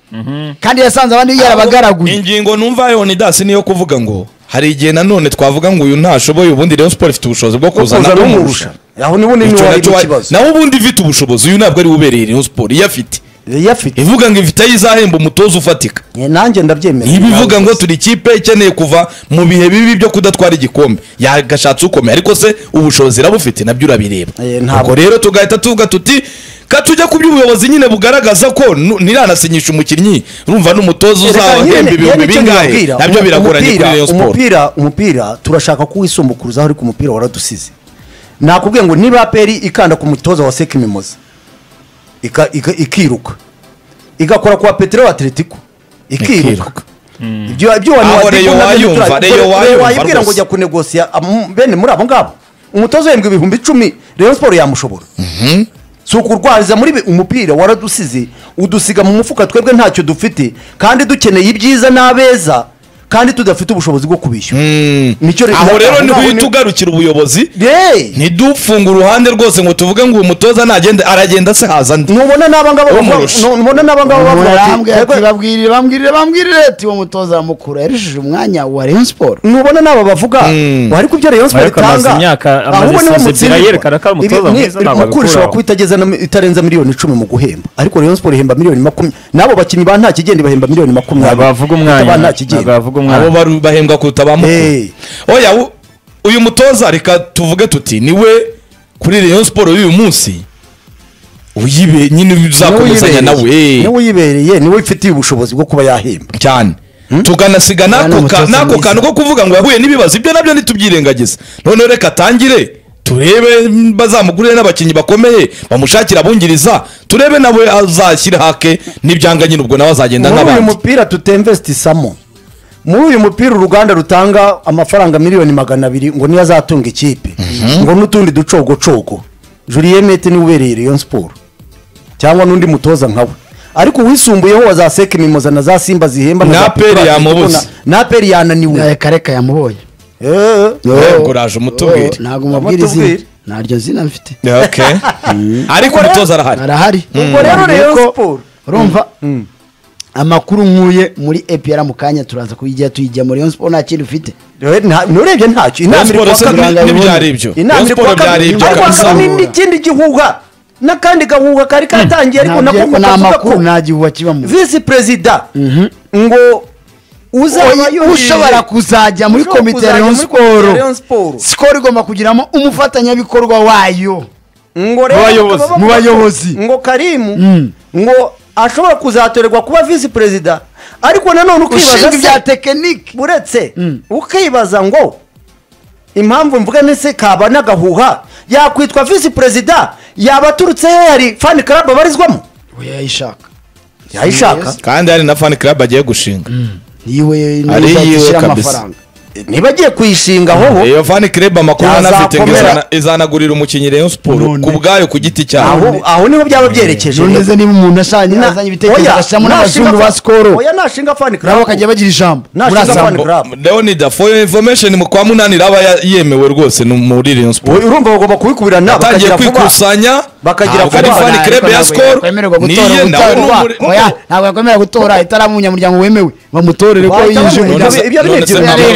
Speaker 4: kandi yasanze abandi yarabagaraguye
Speaker 1: ingingo numva leonidas niyo kuvuga ngo hari igihe nanone twavuga ngo uyu ntashoboye ubundi rayon sport ifite ubushozi bwo kuzana umurusha
Speaker 2: aho nibo ni
Speaker 1: Icyo
Speaker 2: niwe wari
Speaker 1: nacyo wa-
Speaker 2: ikibazo
Speaker 1: nawe ubundi ifite ubushobozi uyu ntabwo ari we ubereye rayon sport iyo afite
Speaker 2: yafite
Speaker 1: ivuga ngo ifite ayo izahemba umutoza ufatika
Speaker 2: nanjye ndabyemera
Speaker 1: niba ivuga ngo turi ikipe ikeneye kuva mu bihe bibi byo kudatwara igikombe yagashatse ukomeye ariko se ubushobozi irabufite nabyo urabireba
Speaker 2: Eh, ntabwo.
Speaker 1: ubwo rero tugahita tuvuga tuti katujya ku by'ubuyobozi nyine bugaragaza ko nu- ntiranasinyisha umukinnyi urumva n'umutoza uzahemba ibihumbi bingahe nabyo biragoranye kuri rayon sport
Speaker 2: umupira umupira turashaka ko wisumbukuruzaho ariko umupira waradusize nakubwiye ngo niba aperi ikanda ku mutoza wa seki mimoza ika- ika- ikiruka igakora ku wa petero atletico ikiruka
Speaker 1: Ikiruka.
Speaker 2: ibyo ibyo wani
Speaker 1: Aho
Speaker 2: wadiku
Speaker 1: Rayon
Speaker 2: nabyo
Speaker 1: wayumva,
Speaker 2: ntiturabi-
Speaker 1: Rayon
Speaker 2: Rayon
Speaker 1: wayumva
Speaker 2: wayibwira ngo
Speaker 1: rwose.
Speaker 2: jya kunegosiya am- bene muri abo ngabo umutoza uhembwa ibihumbi icumi Rayon Sport yamushobora si ukurwariza muri bi- umupira waradusize udusiga mu mufuka twebwe ntacyo dufite kandi dukeneye ibyiza n'abeza kandi tudafite ubushobozi bwo kubishyura Nicyo Rayon-
Speaker 1: aho rero
Speaker 2: aho
Speaker 1: niho
Speaker 2: ngaho
Speaker 1: uhita ugarukira ubuyobozi
Speaker 2: Hey!
Speaker 1: ntidupfunge uruhande rwose ngo tuvuge ngo uyu mutoza nagende aragenda se haza ndi
Speaker 2: nubona n'abangaba bavuga
Speaker 1: Umurusha.
Speaker 2: nu- nubona n'abangaba bavuga bati,
Speaker 4: Barambwira
Speaker 2: "Yego,
Speaker 4: ati, babwirire bambwirire bambwirire ati uwo mutoza wa mukuru yarushije umwanya wa rayon sport
Speaker 2: nubona naba bavuga ngo ariko ibyo Rayon Sport
Speaker 3: Ariko amaze
Speaker 2: itanga
Speaker 3: imyaka, amaze
Speaker 2: ahubwo niwe
Speaker 3: saison ebyiri
Speaker 2: mutsindirwa.
Speaker 3: yerekana ko ari umutoza
Speaker 2: Ibi- ni-
Speaker 3: mwiza, ntabwo
Speaker 2: mukuru
Speaker 3: abikuraho.
Speaker 2: ishobora kuba itageza na- itarenza miliyoni icumi mu guhemba ariko Rayon Sport ihemba miliyoni makumyabiri n'abo bakinnyi ba nta kigenda bahemba miliyoni makumyabiri
Speaker 3: ntabwo bavuga
Speaker 2: Ba
Speaker 3: umwanya
Speaker 2: nta
Speaker 3: ntabwo
Speaker 2: kigenda
Speaker 3: bavuga
Speaker 1: abo
Speaker 3: umwanya
Speaker 1: baru- bahembwa kuruta ba mukuru
Speaker 2: Hey.
Speaker 1: oya u- uyu mutoza reka tuvuge tuti niwe kuri rayon siporo y'uyu munsi uyibe nyine uzakomezanya nawe hey,
Speaker 2: niwe uyibereye niwe ufitiye ubushobozi bwo kuba yahemba
Speaker 1: cyane tukanasiga
Speaker 4: Ni
Speaker 1: n'ako ka-
Speaker 4: umutoza
Speaker 1: n'ako
Speaker 4: mwiza.
Speaker 1: kantu ko kuvuga ngo yahuye n'ibibazo ibyo nabyo ntitubyirengagiza noneho reka atangire turebe bazamugurire n'abakinnyi bakomeye bamushakire abungiriza turebe nawe azashyira hake n'ibyanga nyine ubwo nawe azagenda
Speaker 2: muri uyu
Speaker 1: nk'abandi
Speaker 2: mupira tutemvestisamo muri uyu mupira uruganda rutanga amafaranga miliyoni magana abiri ngo niyo azatunga ikipe ngo n'utundi ducogocogo Julien Mete niwe ubereye Rayon Sport cyangwa n'undi mutoza nkawe ariko uwisumbuyeho wa za seke mimoza na za simba zihemba
Speaker 1: Na
Speaker 2: za
Speaker 1: Aperi
Speaker 2: Petra
Speaker 1: yamubuze.
Speaker 2: na- na aperi yananiwe
Speaker 4: reka reka yamubonye
Speaker 1: Yewe, uraje umutubwire
Speaker 4: ntabwo mubwira izina
Speaker 2: Amutubwire.
Speaker 4: ntaryo zina mfite
Speaker 1: Okay. ariko umutoza arahari
Speaker 4: arahari
Speaker 2: ubwo rero rayon siporo
Speaker 4: urumva amakuru nkuye muri epr mu kanya turaza kuyijya tuyijya muri rayon siporo nta kindi ufite
Speaker 2: nurebye ntacyo inama iri
Speaker 1: Rayon
Speaker 2: kuwa
Speaker 1: Sports
Speaker 2: kabiri
Speaker 1: ni- ntibyari ibyo.
Speaker 2: inama
Speaker 1: Rayon
Speaker 2: iri
Speaker 1: Sports
Speaker 2: kuwa kabiri
Speaker 1: byari ibyo
Speaker 2: ariko
Speaker 1: kabisa.
Speaker 2: hakaba n'ikindi gihuha n'akandi gahuha kari katangiye ariko
Speaker 4: Ntabyo-
Speaker 2: nako
Speaker 4: nta
Speaker 2: ukavuga
Speaker 4: makuru
Speaker 2: ko
Speaker 4: nta gihuha kibamo
Speaker 2: visi perezida ngo uzaba
Speaker 4: Oya, ushobora kuzajya muri
Speaker 2: Ushobora
Speaker 4: komite ya
Speaker 2: kuzajya
Speaker 4: rayon
Speaker 2: muri komite ya Rayon
Speaker 4: siporo
Speaker 2: Sports.
Speaker 4: sikoro igomba kugiramo umufatanyabikorwa wayo
Speaker 2: ngo
Speaker 3: Mu
Speaker 2: rero
Speaker 3: bayobozi.
Speaker 2: bakaba
Speaker 4: Mu
Speaker 2: bavuga
Speaker 4: bayobozi.
Speaker 2: ko- ngo karimu
Speaker 4: Mm.
Speaker 2: ngo ashobora kuzatorerwa kuba visi perezida ariko nanone ukibaza
Speaker 4: ushinzwe
Speaker 2: se-
Speaker 4: ibya tekinike
Speaker 2: uretse
Speaker 4: Mm.
Speaker 2: ukibaza ngo impamvu mvuga nese kaba n'agahuha yakwitwa visi perezida yaba aturutse he hari fani karabu abarizwamo
Speaker 4: oya yayishaka
Speaker 2: yayishaka
Speaker 1: kandi hari na fan club agiye gushinga
Speaker 4: niwe
Speaker 1: Ari
Speaker 4: niwe
Speaker 1: yiwe
Speaker 4: uzashyira
Speaker 1: kabisa.
Speaker 4: amafaranga
Speaker 2: niba agiye kuyishinga hoho
Speaker 1: iyo fan club amakuru anafite ngo
Speaker 2: Yazakomera.
Speaker 1: izana- izanagurira umukinnyi rayon siporo
Speaker 4: None.
Speaker 1: ku bwayo ku giti cyawe
Speaker 2: aho aho niho byaba byerekeje
Speaker 4: none se niba umuntu ashanye
Speaker 2: Na-
Speaker 4: azanye ibitekerezo
Speaker 2: oya,
Speaker 4: agashyiramo
Speaker 2: nashinga
Speaker 4: n'abazungu ba
Speaker 2: fa-
Speaker 4: sikoro
Speaker 2: oya nashinga fani
Speaker 4: nabo
Speaker 2: karabu
Speaker 4: bakajya bagira ijambo muri
Speaker 2: Nashinga
Speaker 4: asambo
Speaker 2: fan club.
Speaker 1: leonida for information mu kwa munani raba ya- yemewe rwose ni muri rayon siporo
Speaker 2: Oya, urumva bagomba kubikubirana
Speaker 1: atangiye
Speaker 2: bakagira vuba
Speaker 1: kwikusanya
Speaker 2: Bakagira
Speaker 1: ntabwo ari
Speaker 2: vuba.
Speaker 1: fan club ya skol
Speaker 4: yakwemererwa gutora
Speaker 1: niye nawe ni
Speaker 4: umutoza
Speaker 1: umuri-
Speaker 4: oya ntabwo yakwemerera gutora itaramu umunyamuryango wemewe bamutorere ko
Speaker 2: Wahita
Speaker 4: yinjiye
Speaker 2: bamwemera.
Speaker 4: umuryango
Speaker 2: Ibyo- ibyo ni
Speaker 1: None se
Speaker 2: ibyo-
Speaker 1: ntabwo-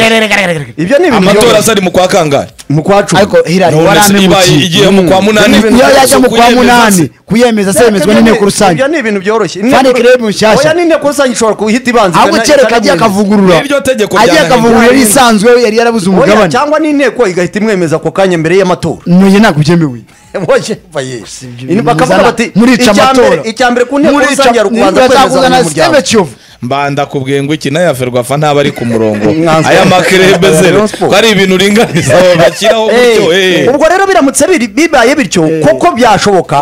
Speaker 2: ibyo- ibyo ni ibintu
Speaker 1: amatora
Speaker 2: byo
Speaker 1: asa ari mu kwa kangahe
Speaker 2: mu kwa cumi
Speaker 4: ariko hirari
Speaker 1: None se ibaye igiye mu kwa munani
Speaker 4: iyo yajya mu kwa
Speaker 1: kuyemeza
Speaker 4: munani
Speaker 1: se-
Speaker 4: kuyemeza
Speaker 2: Ibyo
Speaker 4: semezwa
Speaker 2: ni-
Speaker 4: n'inteko rusange
Speaker 2: ibyo ni ibintu byoroshye
Speaker 4: Fani club nshyashya.
Speaker 2: oya n'inteko rusange ishobora kuhita ibanza
Speaker 4: ahubwo
Speaker 2: ikana-
Speaker 4: kereka agiye
Speaker 2: ikanamwemeza.
Speaker 4: akavugurura
Speaker 1: N'iryo tegeko
Speaker 4: agiye
Speaker 1: ryanahindura.
Speaker 4: akavugurura yari isanzwe yari yarabuze
Speaker 2: Oya,
Speaker 4: umugabane
Speaker 2: cyangwa n'inteko igahita imwemeza ako kanya mbere y'amatora
Speaker 4: nuye ntabwo byemewe
Speaker 2: Boje, baye.
Speaker 4: ibyo
Speaker 2: Ini
Speaker 4: bintu
Speaker 2: bakavuga
Speaker 4: bizana.
Speaker 2: bati
Speaker 4: Murica
Speaker 2: icya
Speaker 4: amatora.
Speaker 2: mbere- icya mbere ku nteko
Speaker 4: Muri
Speaker 2: rusange hari
Speaker 4: Nibwo
Speaker 2: ukubanza kwemeza
Speaker 4: yazakuzana Steve
Speaker 2: abanyamuryango
Speaker 4: Kiyovu
Speaker 1: mbanda kubwiye ngo iki nayo ya ferwafa ntaba ari ku murongo
Speaker 2: Mwanzuro.
Speaker 1: aya makerebe
Speaker 2: Rayon
Speaker 1: zero
Speaker 2: Sports.
Speaker 1: ko ari ibintu uringaniza bashyiraho
Speaker 2: Eh,
Speaker 1: gutyo eh.
Speaker 2: ubwo rero biramutse biri- bibaye bityo koko byashoboka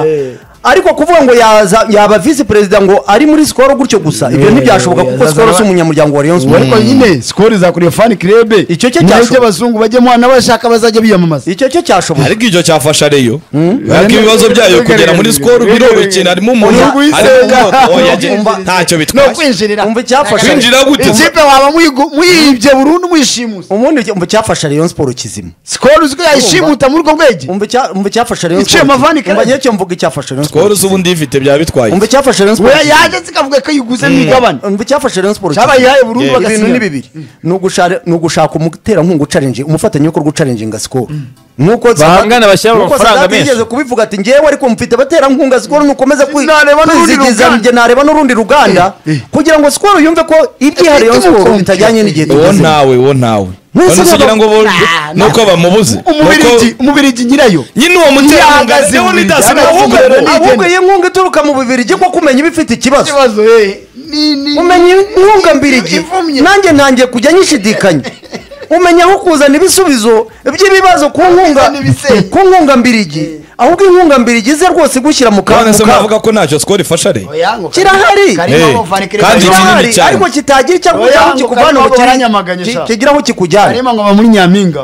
Speaker 2: ariko kuvuga ngo yaza- yaba visi perezida ngo ari muri sikoro gutyo gusa ibyo
Speaker 4: Eh,
Speaker 2: ntibyashoboka kuko
Speaker 4: yazazana
Speaker 2: sikoro si
Speaker 4: ba-
Speaker 2: umunyamuryango wa rayon
Speaker 4: ubu
Speaker 2: siporo
Speaker 4: ariko nyine sikoro izakuriye fani kirebe
Speaker 2: Icyo cyo
Speaker 4: niyo
Speaker 2: cyashoboka.
Speaker 4: by'abazungu bajyamo n'abashaka bazajya biyamamaza
Speaker 2: icyo cyo cyashoboka
Speaker 1: ariko icyo cyafasha reyo ariko ibibazo byayo kugera muri sikoro biroroshye cyane harimo umuntu
Speaker 4: Igihugu
Speaker 1: arimo
Speaker 4: yisenga.
Speaker 1: umwaka oya jye- ntacyo
Speaker 4: ni
Speaker 1: bitwaye
Speaker 4: ukwinjirira
Speaker 2: umva icyafasha
Speaker 1: kwinjira gute
Speaker 4: ikipe waba muyigu- muyibye burundu muyishimuza
Speaker 2: ubundi icyo- umva icyafasha rayon siporo kizima
Speaker 4: sikoro uzwi yayishimuta muri ubwo bwege
Speaker 2: umva icya- umva icyafasha rayon
Speaker 4: Iciye
Speaker 2: siporo
Speaker 4: amavani
Speaker 2: kizima. umva
Speaker 4: kare.
Speaker 2: nyacyo mvuga icyafasha rayon
Speaker 1: sikoro
Speaker 2: siporo
Speaker 1: uzi ubundi ifite byaba bitwaye
Speaker 2: umva icyafasha rayon
Speaker 4: we
Speaker 2: siporo kizima.
Speaker 4: yaje zikavuga ko yiguze mu igabane
Speaker 2: umva icyafasha rayon siporo
Speaker 4: Cyabaye
Speaker 2: kizima.
Speaker 4: iyayo burundu
Speaker 2: Yeah. ibintu
Speaker 4: bagasinya.
Speaker 2: ni bibiri ni ugushara- ni ugushaka umuterankunga ucarenje umufatanyabikorwa ucarenjinga sikoro nuko
Speaker 3: Bahangana bashyiramo amafaranga menshi.
Speaker 2: yigeze kubivuga ati njyewe ariko mfite abaterankunga sikoro nukomeza kwi-
Speaker 4: Nareba n'urundi
Speaker 2: kwizigiza
Speaker 4: ruganda.
Speaker 2: njye nareba n'urundi ruganda
Speaker 4: Eh, eh.
Speaker 2: kugira ngo sikoro yumve ko ibyihariye
Speaker 4: Ifite
Speaker 2: sikoro
Speaker 4: umukondo.
Speaker 2: bitajyanye n'igihe
Speaker 1: uwo
Speaker 2: tugezemo.
Speaker 1: ntawe uwo ntawe
Speaker 2: Mwese
Speaker 1: none se
Speaker 2: mwaba-
Speaker 1: ugira ngo bo-
Speaker 4: Nah,
Speaker 1: nuko bamubuze
Speaker 4: umubirigi
Speaker 1: Nuko-
Speaker 4: umubirigi nyirayo
Speaker 1: nyine uwo muterankunga
Speaker 4: Yahagaze
Speaker 1: reyo
Speaker 4: mu
Speaker 1: ni dasi
Speaker 4: miryango.
Speaker 1: ahubwo
Speaker 4: Ahubwo-
Speaker 1: rero-
Speaker 2: ahubwo iyi nkunga ituruka mu bibirigi ko kumenya iba ifite ikibazo
Speaker 4: ikibazo eh, ni- ni-
Speaker 2: umenya inkunga mbirigi
Speaker 4: ivumye.
Speaker 2: nanjye ntangiye kujya nyishidikanya umenya aho kuzana ibisubizo by'ibibazo ku nkunga
Speaker 4: Kuzana ibisenya.
Speaker 2: ku nkunga mbirigi ahubwo inkunga mbirigi ize rwose gushyira mu
Speaker 1: none
Speaker 2: kantu
Speaker 1: se mwavuga ko ntacyo sikoro ifasha reyo
Speaker 4: Oya, ngo
Speaker 2: Kirahari.
Speaker 4: karimo
Speaker 1: Eh,
Speaker 4: abo Van Kirebe
Speaker 1: kandi
Speaker 4: bajya-
Speaker 1: kinini cyane.
Speaker 2: ariko kitagira icyangwa
Speaker 4: Oya, ngo
Speaker 2: kikuvana
Speaker 4: karimo
Speaker 2: mu
Speaker 4: baranyamaganye sha.
Speaker 2: kigira aho kikujyana
Speaker 4: karimo ngo aba muri nyampinga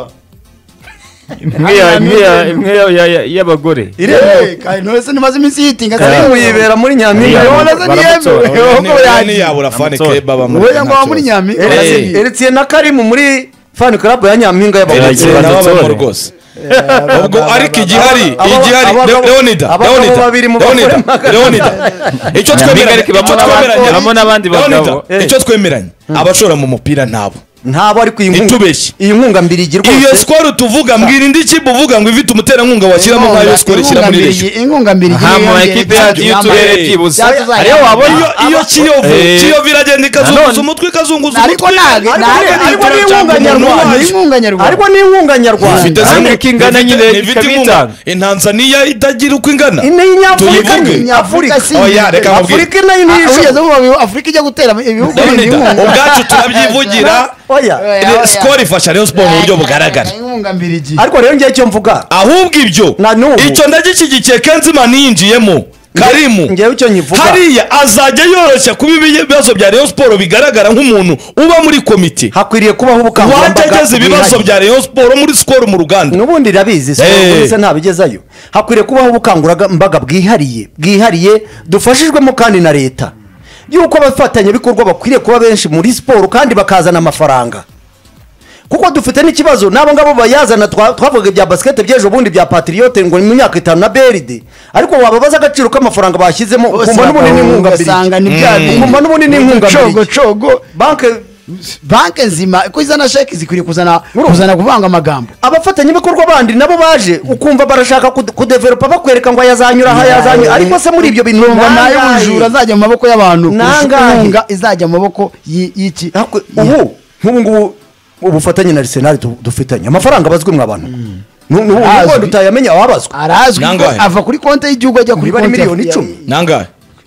Speaker 3: imwe ya- imwe ya- imwe ya- ya- ya- y'abagore
Speaker 4: Eh, kare, none se ntimaze iminsi yitinga
Speaker 2: karimu yibera muri nyampinga
Speaker 3: Oya,
Speaker 2: ubona se
Speaker 3: baramutora.
Speaker 2: ntiyemewe
Speaker 3: Oya,
Speaker 1: Oya,
Speaker 2: ahubwo
Speaker 1: ni- oya,
Speaker 2: yagiye.
Speaker 1: niyabura fan
Speaker 3: Amatora.
Speaker 1: club abamo
Speaker 4: Oya, ngo
Speaker 1: ntacyo.
Speaker 4: aba muri nyampinga
Speaker 2: Eretse- eretse na karimu muri fan club ya nyampinga
Speaker 1: Eretse
Speaker 2: y'abagore
Speaker 3: Eretse-
Speaker 1: nabo
Speaker 3: Amatore.
Speaker 1: abamo rwose ubwo ariko igihari
Speaker 2: aba-
Speaker 1: igihari
Speaker 2: abagabo-
Speaker 1: Le- leonida
Speaker 2: abagabo
Speaker 1: leonida
Speaker 2: babiri mu bakuru
Speaker 1: leonida
Speaker 2: magana.
Speaker 1: leonida icyo twemera
Speaker 3: Ariko ibamo
Speaker 1: icyo
Speaker 3: n'abandi-
Speaker 1: twemeranya-
Speaker 3: ibamo n'abandi
Speaker 1: Leonida,
Speaker 3: bagabo.
Speaker 2: Eh.
Speaker 1: icyo twemeranya abashora mu mupira nabo
Speaker 2: ntabo ariko iyi nkunga
Speaker 1: Ntitubeshye.
Speaker 2: iyi nkunga mbirigi
Speaker 1: iyo
Speaker 2: rwose
Speaker 1: sikoro tuvuga mbwira indi kipe uvuga ngo ifite umuterankunga washyiramo nk'ayo sikoro ishyira muri reyo
Speaker 4: inkunga mbiri
Speaker 3: aha mu makipe yacu y'uturere byibuze
Speaker 1: ariyo waba iyo iyo kiyovu
Speaker 3: Eh.
Speaker 1: kiyovu iragenda ikazunguza umutwe ikazunguza
Speaker 4: ariko
Speaker 1: umutwe
Speaker 2: Ariko
Speaker 4: ntabwo ntabwo
Speaker 2: ni- ariko
Speaker 4: ariko
Speaker 2: ni
Speaker 4: n'inkunga
Speaker 2: inkunga
Speaker 4: nyarwanda
Speaker 2: nyarwanda.
Speaker 4: inkunga nyarwanda
Speaker 2: ariko ni inkunga
Speaker 1: ifite
Speaker 2: nyarwanda
Speaker 3: Kandi
Speaker 1: zimwe-
Speaker 3: ko ingana
Speaker 1: ifite-
Speaker 3: nyine
Speaker 1: ifite
Speaker 3: ikaba
Speaker 1: inkunga.
Speaker 3: itanga.
Speaker 1: Eh, ntanzaniya itagira uko ingana
Speaker 2: ine y'inyafurika
Speaker 1: Tuyivuge.
Speaker 2: ni nyafurika
Speaker 4: Afurika si
Speaker 1: Oya, reka
Speaker 4: Afurika
Speaker 1: mubwire.
Speaker 2: afurika nayo niyo
Speaker 4: ugeze
Speaker 2: ishoboye
Speaker 4: mu afurika ijya gutera ibihugu bindi
Speaker 1: Leonida,
Speaker 4: inkunga
Speaker 1: ubwacu turabyivugira
Speaker 2: oya
Speaker 4: Oya, oya.
Speaker 1: sikoro ifasha rayon siporo mu buryo bugaragara
Speaker 4: inkunga mbiri
Speaker 2: ariko rero ngewe icyo mvuga
Speaker 1: ahubwo ibyo
Speaker 2: Na n'ubu.
Speaker 1: icyo ndagishyigikiye kenzimana yinjiyemo karimu
Speaker 2: ngewe icyo nyivuga
Speaker 1: hariya azajya yoroshya kuba ibibazo bya rayon siporo bigaragara nk'umuntu uba muri komite
Speaker 2: hakwiriye kubaho ubukangurambaga
Speaker 1: wageze ibibazo
Speaker 2: bwihariye.
Speaker 1: bya rayon siporo muri sikoro mu ruganda
Speaker 2: n'ubundi irabizi
Speaker 1: Eh.
Speaker 2: siporo ntabigezayo hakwiriye kubaho ubukangurambaga bwihariye bwihariye dufashijwemo kandi na leta yuko abafatanyabikorwa bakwiriye kuba benshi muri siporo kandi bakazana amafaranga kuko dufite n'ikibazo n'abo ngabo bayazana twa- twavuga ibya basikete by'ejo bundi bya patiriyote ngo ni mu myaka itanu na beride ariko wababaza agaciro k'amafaranga bashyizemo
Speaker 4: Bose
Speaker 2: ukumva n'ubunini
Speaker 4: bakawunga,
Speaker 2: inkunga mbiri
Speaker 4: ugasanga ni bya bindi.
Speaker 2: ukumva n'ubunini inkunga
Speaker 4: Cogo,
Speaker 2: mbiri
Speaker 4: cogo.
Speaker 2: banki
Speaker 4: banki nzima ko izana sheki zikwiriye kuzana
Speaker 2: Urumva.
Speaker 4: kuzana kuvanga amagambo
Speaker 2: abafatanyabikorwa bandi nabo baje ukumva barashaka kude- kudeveropa bakwereka ngo yazanyura aha yazanyura ariko se muri ibyo bintu
Speaker 4: numva nayo
Speaker 2: nangahe?
Speaker 4: ubujura azajya mu maboko y'abantu kurusha uko
Speaker 2: Nangahe?
Speaker 4: inkunga izajya mu maboko y- y'iki
Speaker 2: Hakwe- ubu nk'ubu ngubu ubufatanye na arsenal du- dufitanye amafaranga abazwe mwe abantu
Speaker 4: Azwi.
Speaker 2: nubundi utayamenya ababazwe
Speaker 4: arazwi ko
Speaker 1: Nangahe?
Speaker 4: ava kuri konti y'igihugu ajya kuri
Speaker 2: Niba ari
Speaker 4: konti ya-
Speaker 2: miliyoni icumi.
Speaker 1: nangahe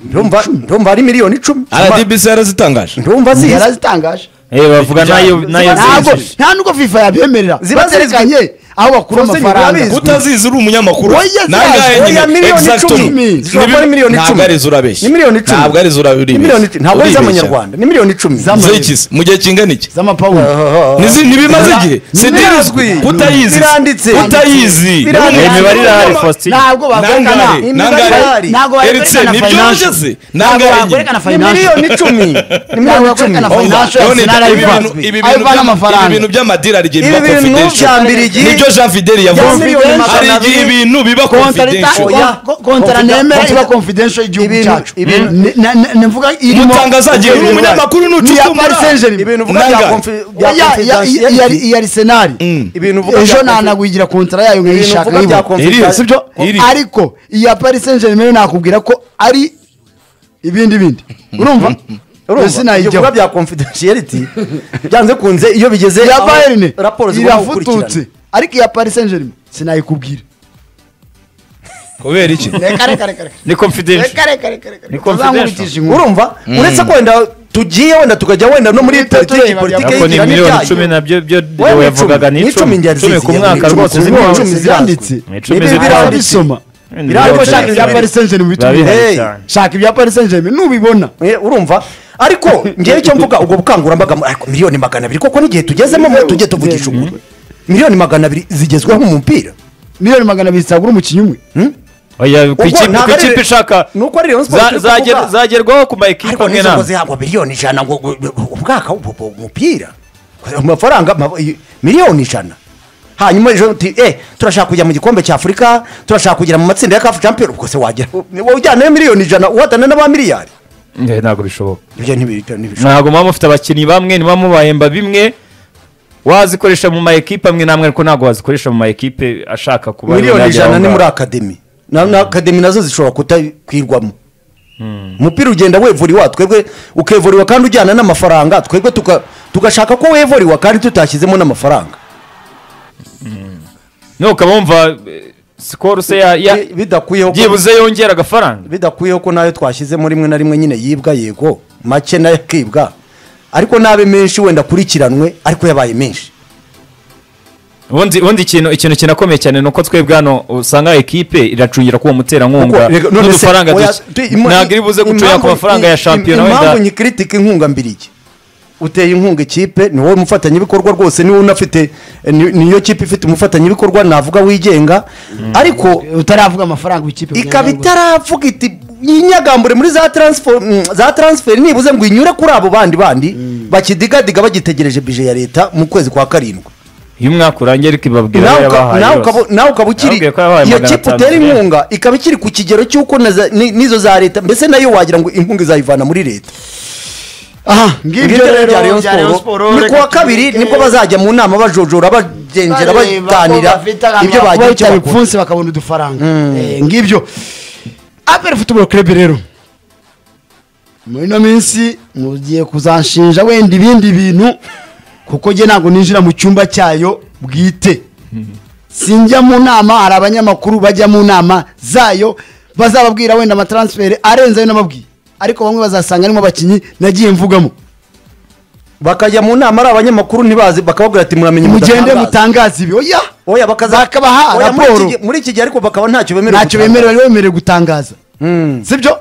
Speaker 2: Ndumva- ndumva ari miliyoni icumi
Speaker 1: rdbc yarazitangaje
Speaker 2: ndumva
Speaker 4: ya-
Speaker 2: zizi
Speaker 4: yarazitangaje
Speaker 3: Eh, bavuga nayo nayo
Speaker 4: ntabwo
Speaker 3: zishyushye.
Speaker 4: nta nubwo fifa yabyemerera
Speaker 2: Ziba zizwi.
Speaker 4: baterekanye aho bakura
Speaker 2: Zose ntibaba
Speaker 4: amafaranga
Speaker 2: bizwi.
Speaker 1: utazizi uri umunyamakuru
Speaker 4: Oya,
Speaker 1: nangahe
Speaker 4: oya,
Speaker 1: nyine
Speaker 2: miliyoni
Speaker 1: exact
Speaker 2: icumi.
Speaker 1: ubu.
Speaker 2: Ni
Speaker 1: Ni bi-
Speaker 2: miliyoni
Speaker 1: ntabwo
Speaker 2: icumi.
Speaker 1: arizo urabeshya
Speaker 2: Ni miliyoni icumi.
Speaker 1: ntabwo arizo
Speaker 2: Ni miliyoni icumi. ntabwo ari iz'amanyarwanda ni miliyoni icumi
Speaker 1: z'ikizi mu gihe kingana iki
Speaker 4: z'amapawundi
Speaker 1: Nizi- ntibimaze igihe
Speaker 2: birazwi.
Speaker 1: sidirazwi kutayizi
Speaker 2: Biranditse.
Speaker 1: kutayizi
Speaker 2: Biranditse.
Speaker 1: Ni
Speaker 3: imibare irahari faustin
Speaker 4: ntabwo bakwerekana
Speaker 1: Nangahe,
Speaker 2: nangahe.
Speaker 4: ntabwo
Speaker 1: Eretse,
Speaker 4: bakwerekana
Speaker 1: nibyo
Speaker 4: financial.
Speaker 1: ugeze?
Speaker 4: ntabwo
Speaker 1: Nangahe nyine.
Speaker 4: bakwerekana
Speaker 2: ni
Speaker 4: financial
Speaker 2: miliyoni icumi ni miliyoni
Speaker 4: Ntabwo
Speaker 2: icumi
Speaker 4: bakwerekana
Speaker 1: Umva,
Speaker 4: Financial
Speaker 1: Leonid,
Speaker 4: Arsenal
Speaker 1: ibi bintu-
Speaker 4: ayivazwe.
Speaker 1: ibi bintu
Speaker 4: Ayivana
Speaker 1: bya-
Speaker 4: amafaranga.
Speaker 1: ibi bintu by'amadilari igihe biba
Speaker 2: Ibi bintu
Speaker 1: confidential.
Speaker 2: bya Mbirigi.
Speaker 1: nibyo jean fideli
Speaker 2: Ya
Speaker 1: yavuze
Speaker 2: miliyoni
Speaker 1: hari
Speaker 2: magana
Speaker 1: igihe
Speaker 2: abiri.
Speaker 1: ibintu biba
Speaker 4: Kontara
Speaker 1: confidential
Speaker 4: ita-
Speaker 2: Oya.
Speaker 4: ko- kontara
Speaker 2: Confidential.
Speaker 4: nemera iba
Speaker 2: Confidential.
Speaker 4: confidential y'igihugu
Speaker 2: Ibintu-
Speaker 4: cyacu
Speaker 2: ibintu-
Speaker 4: Ne- na- na- navuga irimo
Speaker 1: umutangazagiye uri
Speaker 4: Ibintu-
Speaker 1: umunyamakuru
Speaker 4: ni iya
Speaker 1: n'ucukumbura
Speaker 4: Paris Saint-Germain.
Speaker 2: ibintu uvuga bya
Speaker 1: Nangahe.
Speaker 2: confi- bya
Speaker 4: Ya- ya- ya- ya- ya-
Speaker 2: confidentiality.
Speaker 4: iya Arsenal
Speaker 2: ibintu uvuga bya
Speaker 4: ejo
Speaker 2: confi-
Speaker 4: nanagwigira kontara yayo
Speaker 2: ibintu
Speaker 4: nkayishaka
Speaker 2: uvuga bya
Speaker 4: nkayibona.
Speaker 2: confidential-
Speaker 1: Iri, sibyo? Iri.
Speaker 4: ariko iya paris saint germain nakubwira ko ari ibindi bindi urumva
Speaker 2: Urumva? Ibyo bikorwa
Speaker 4: sinayijyaho
Speaker 2: bya confidentiality byanze kunze iyo bigeze
Speaker 4: iya
Speaker 2: aho
Speaker 4: bayern
Speaker 2: raporo zigomba gukurikirana
Speaker 4: irafututse ariko iya paris saint germain sinayikubwira
Speaker 1: kubera iki
Speaker 4: reka reka reka reka
Speaker 3: ni confidential
Speaker 4: reka reka reka reka
Speaker 3: Ni confidential.
Speaker 2: urumva uretse ko wenda tugiye wenda tukajya wenda no muri
Speaker 4: Muri
Speaker 2: politiki
Speaker 4: politiki
Speaker 2: politiki
Speaker 3: ntabwo ni
Speaker 2: y'igira
Speaker 3: miliyoni
Speaker 2: n'ibyayo.
Speaker 3: icumi nabyo byo
Speaker 2: Wowe
Speaker 3: Deo
Speaker 2: ni
Speaker 3: yavugaga ni icumi
Speaker 2: njye
Speaker 3: icumi ku
Speaker 2: zigira, ni
Speaker 3: mwaka
Speaker 2: icumi,
Speaker 3: rwose
Speaker 2: ni
Speaker 3: zimwe
Speaker 2: icumi ziranditse.
Speaker 4: Ni
Speaker 3: icumi
Speaker 2: Ibi biranditse.
Speaker 3: ziranditse.
Speaker 4: birabisoma
Speaker 3: Ni
Speaker 4: ariko
Speaker 2: Biranditse.
Speaker 4: shaka ibya paris saint germain
Speaker 3: Birabihari
Speaker 4: bitubwire
Speaker 2: Hey.
Speaker 3: cyane.
Speaker 4: shaka ibya paris saint germain nubibona
Speaker 2: Eh, urumva ariko ngewe icyo mvuga ubwo bukangurambaga mu- ariko miliyoni magana abiri koko n'igihe tugezemo mwe tujye tuvugisha ukuri miliyoni magana abiri zigezweho mu mupira
Speaker 4: miliyoni magana abiri zitagura umukinnyi umwe
Speaker 3: oya ku
Speaker 2: Ubwo
Speaker 3: ikipe
Speaker 2: ntabwo
Speaker 3: ku
Speaker 2: ari-
Speaker 3: ikipe ishaka
Speaker 2: nuko ari Rayon Sports
Speaker 3: za-
Speaker 2: turi
Speaker 3: zager-
Speaker 2: kuvuga.
Speaker 3: zagerwaho ku ma ekipe
Speaker 2: ariko
Speaker 3: amwe
Speaker 2: n'izo ngo
Speaker 3: n'amwe
Speaker 2: zihabwa miliyoni ijana ngo ngo- ngo- ubwaka ubu- ubu- umupira amafaranga ma- i- miliyoni ijana hanyuma ejo uti eh turashaka kujya mu gikombe cy'afurika turashaka kugera mu matsinda ya kafu champion ubwo se wagera wowe ujyanayo miliyoni ijana uhatana n'aba miliyari
Speaker 3: Eh, ntabwo bishoboka
Speaker 2: ibyo ntibiryo ntibishoboka
Speaker 3: ntabwo muba mufite abakinnyi bamwe niba mubahemba bimwe wazikoresha mu ma ekipe amwe n'amwe ariko ntabwo wazikoresha mu ma ekipe ashaka kuba
Speaker 2: miliyoni
Speaker 3: yagera aho
Speaker 2: ijana ni muri
Speaker 3: ngaho.
Speaker 2: akademi na na akademi nazo zishobora kutakwirwamo umupira ugenda wevuriwa twebwe ukevuriwa kandi ujyana n'amafaranga twebwe tuka- tugashaka ko wevuriwa kandi tutashyizemo n'amafaranga
Speaker 3: no ukaba wumva eh, sikoro se ya- ya-
Speaker 2: Bi- bidakwiyeho ko-
Speaker 3: byibuze yongera agafaranga
Speaker 2: bidakwiyeho ko nayo twashyizemo rimwe na rimwe nyine yibwa yego make nayo akibwa ariko n'abe menshi wenda akurikiranwe ariko yabaye menshi
Speaker 3: ubundi ubundi ikintu ikintu kinakomeye cyane ni uko twebwe hano usanga ekipe iracungira k'uwo muterankunga
Speaker 2: Kuko- rega- none se,
Speaker 3: n'udufaranga
Speaker 2: oya,
Speaker 3: duke
Speaker 2: tu- imu-
Speaker 3: ntabwo iri buze gucungira ku
Speaker 2: impamvu-
Speaker 3: mafaranga ya
Speaker 2: im-
Speaker 3: shampiyona
Speaker 2: im- impamvu
Speaker 3: wenda
Speaker 2: nyikiritika inkunga mbirigi uteye inkunga ikipe ni wowe mufatanyabikorwa rwose niwe unafite ni- niyo kipe ifite umufatanyabikorwa navuga wigenga ariko
Speaker 4: utaravuga amafaranga w'ikipe
Speaker 2: ikaba itaravuga iti yinyagambure muri za transfer mm, za transfer nibuze ngo inyure kuri abo bandi bandi bakidigadiga bagitegereje bije ya leta mu kwezi kwa karindwi
Speaker 3: iyo umwaka urangiye ariko ibabwira
Speaker 2: nawe
Speaker 3: ayo
Speaker 2: uka-
Speaker 3: yabahaye
Speaker 2: nawe
Speaker 3: yose.
Speaker 2: ukaba- nawe ukaba ukiri
Speaker 3: Yababwiye ko yabahaye
Speaker 2: iyo
Speaker 3: magana
Speaker 2: kipe
Speaker 3: atanu
Speaker 2: utera
Speaker 3: zirindwi.
Speaker 2: inkunga ikaba ikiri ku kigero cy'uko na za- ni- n'izo za leta mbese nayo wagira ngo inkunga izayivana muri leta
Speaker 4: aha ngibyo rero
Speaker 2: bya Rayon
Speaker 4: bya Rayon
Speaker 2: Sport,
Speaker 4: Sport
Speaker 2: ni ku wa kabiri nibwo bazajya mu nama bajojora bagengera baganira ibyo bagiye icyo bakora
Speaker 4: bagira ibipfunsi bakabona udufaranga Eh, ngibyo aperi futuboro kerebe rero muri ino minsi mugiye kuzanshinja wenda ibindi bintu kuko njye ntabwo ninjira mu cyumba cyayo bwite sinjya mu nama hari abanyamakuru bajya mu nama zayo bazababwira wenda amataransiferi arenze ayo nababwiye ariko bamwe bazasanga arimo abakinnyi nagiye mvugamo
Speaker 2: bakajya mu nama ari abanyamakuru ntibazi bakababwira ati muramenye
Speaker 4: mugende
Speaker 2: mudatangaza."
Speaker 4: mutangaze ibi oya
Speaker 2: oya bakaza
Speaker 4: bakabaha
Speaker 2: oya, muri
Speaker 4: raporo.
Speaker 2: iki gihe- muri iki gihe ariko bakaba ntacyo bemerewe
Speaker 4: ntacyo bemerewe bari bemerewe gutangaza sibyo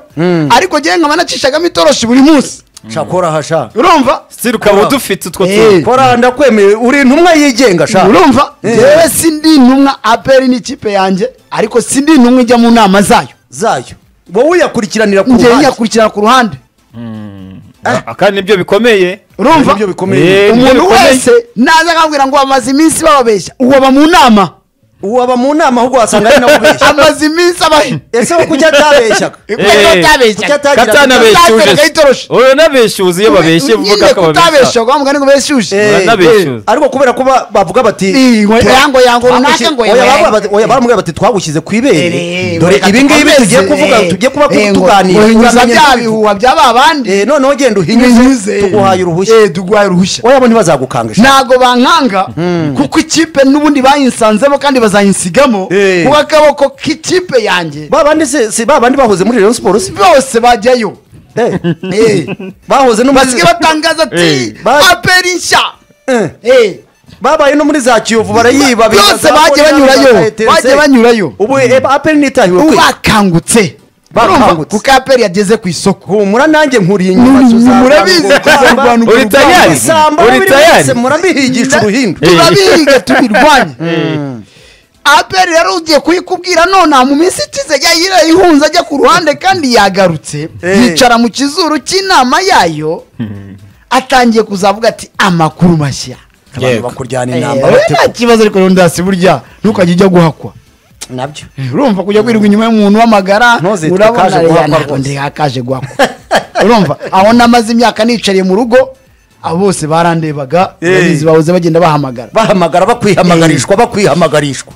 Speaker 4: ariko njyewe nkaba nacishagamo itoroshi buri munsi
Speaker 2: shakora hasha
Speaker 4: urumva
Speaker 3: Still ukaba udufite utwo
Speaker 4: Eh,
Speaker 3: tuntu
Speaker 2: kora ndakwemereye uri intumwa yigenga sha
Speaker 4: urumva
Speaker 2: Eh.
Speaker 4: njyewe sindi intumwa aperi n'ikipe yanjye ariko sindi intumwa ijya mu nama zayo
Speaker 2: zayo wowe uyakurikiranira ku
Speaker 4: njyewe
Speaker 2: ruhande
Speaker 4: nyakurikirana ku ruhande Eh.
Speaker 3: kandi nibyo bikomeye
Speaker 4: urumva
Speaker 2: Nibyo bikomeye.
Speaker 3: Eh,
Speaker 4: umuntu
Speaker 3: nibyo bikomeye.
Speaker 4: wese naza akambwira ngo amaze iminsi bababeshya ubu aba mu nama
Speaker 2: waba mu nama ahubwo wasanga ari nawe ubeshya
Speaker 4: amaze iminsi abahe
Speaker 2: ese wo kuki atabeshyaga
Speaker 3: Eh,
Speaker 2: kuki atagira-
Speaker 3: katanabeshyuje
Speaker 4: Katanabeshyuje.
Speaker 3: uyu nabeshyuze iyo babeshye
Speaker 4: nyine
Speaker 3: vuga ko babeshya
Speaker 4: kutabeshya ngo ngo beshyushye
Speaker 2: Eh,
Speaker 3: Uranabeshyuza.
Speaker 2: eh, ariko kubera ko ba- bavuga bati
Speaker 4: Ii, ngo yango yango runaka ngo
Speaker 2: Oya,
Speaker 4: yango.
Speaker 2: baramubwira bati- oya, baramubwira bati twagushyize ku ibere
Speaker 4: Eh,
Speaker 2: dore
Speaker 4: reka
Speaker 2: ibi ngibi
Speaker 4: dukomeze.
Speaker 2: tugiye kuvuga tugiye kuba
Speaker 4: Eh, ngo
Speaker 2: tuganira
Speaker 4: uhinyuza
Speaker 2: uramenye
Speaker 4: bya
Speaker 2: n'ibicu.
Speaker 4: bihuha byaba abandi
Speaker 2: Eh, noneho genda uhinyuze
Speaker 4: Uhinyuze.
Speaker 2: tuguhaye uruhushya
Speaker 4: Eh, tuguhaye uruhushya
Speaker 2: oya bo ntibazagukanga ishati.
Speaker 4: ntago bankanga kuko ikipe n'ubundi bayinsanzemo kandi bazayinsigamo
Speaker 2: Eh.
Speaker 4: kuko akaboko k'ikipe yanjye
Speaker 2: ba bandi se si ba bandi bahoze muri Rayon Sports se?
Speaker 4: bose bajyayo
Speaker 2: Eh,
Speaker 4: Eh.
Speaker 2: bahoze no muri
Speaker 4: basigaye batangaza ati
Speaker 3: Eh.
Speaker 2: Ba-
Speaker 4: aperi nshya
Speaker 2: Eh,
Speaker 4: Eh.
Speaker 2: babaye no muri za Kiyovu barayiba bita
Speaker 4: Byose
Speaker 2: za
Speaker 4: bagiye
Speaker 2: Konya,
Speaker 4: banyurayo.
Speaker 2: za ETC.
Speaker 4: Bagiye banyurayo.
Speaker 2: ubu eh, aperi nitahiwe
Speaker 4: ubu
Speaker 2: kwe
Speaker 4: bakangutse
Speaker 2: Bakangutse.
Speaker 4: Urumva? kuko aperi yageze ku isoko
Speaker 2: humura nanjye nkuriye inyuma
Speaker 4: Ni-
Speaker 2: Suzana,
Speaker 4: murabizi
Speaker 2: ngo-
Speaker 4: kuzarwana
Speaker 2: ngo-
Speaker 3: Uri tayari?
Speaker 2: Isamba
Speaker 3: Uri
Speaker 2: muri
Speaker 3: tayari?
Speaker 2: wese murabihigisha uruhindu
Speaker 4: turabihiga tubirwanye aperi rero ugiye kuyikubwira nonaha mu minsi ikize yayira ihunze ajya ku ruhande kandi yagarutse
Speaker 2: Eh.
Speaker 4: yicara mu kizuru cy'inama yayo atangiye kuzavuga ati amakuru mashya
Speaker 2: abantu
Speaker 1: Yego.
Speaker 2: bakuryana inama
Speaker 4: Eh,
Speaker 2: bate-
Speaker 4: nta kibazo ariko rero ndasi burya ntukajya ujya guhakwa
Speaker 2: nabyo
Speaker 4: Eh, urumva kujya kwirirwa inyuma y'umuntu w'amagara
Speaker 2: Ntuzitwe kaje
Speaker 4: urabona
Speaker 2: guhakwa
Speaker 4: rero ntabwo
Speaker 2: rwose.
Speaker 4: ndi hakaje guhakwa urumva aho namaze imyaka nicariye mu rugo abo bose barandebaga
Speaker 2: Eh.
Speaker 4: babizi bahoze bagenda bahamagara
Speaker 2: bahamagara bakwihamagarishwa bakwihamagarishwa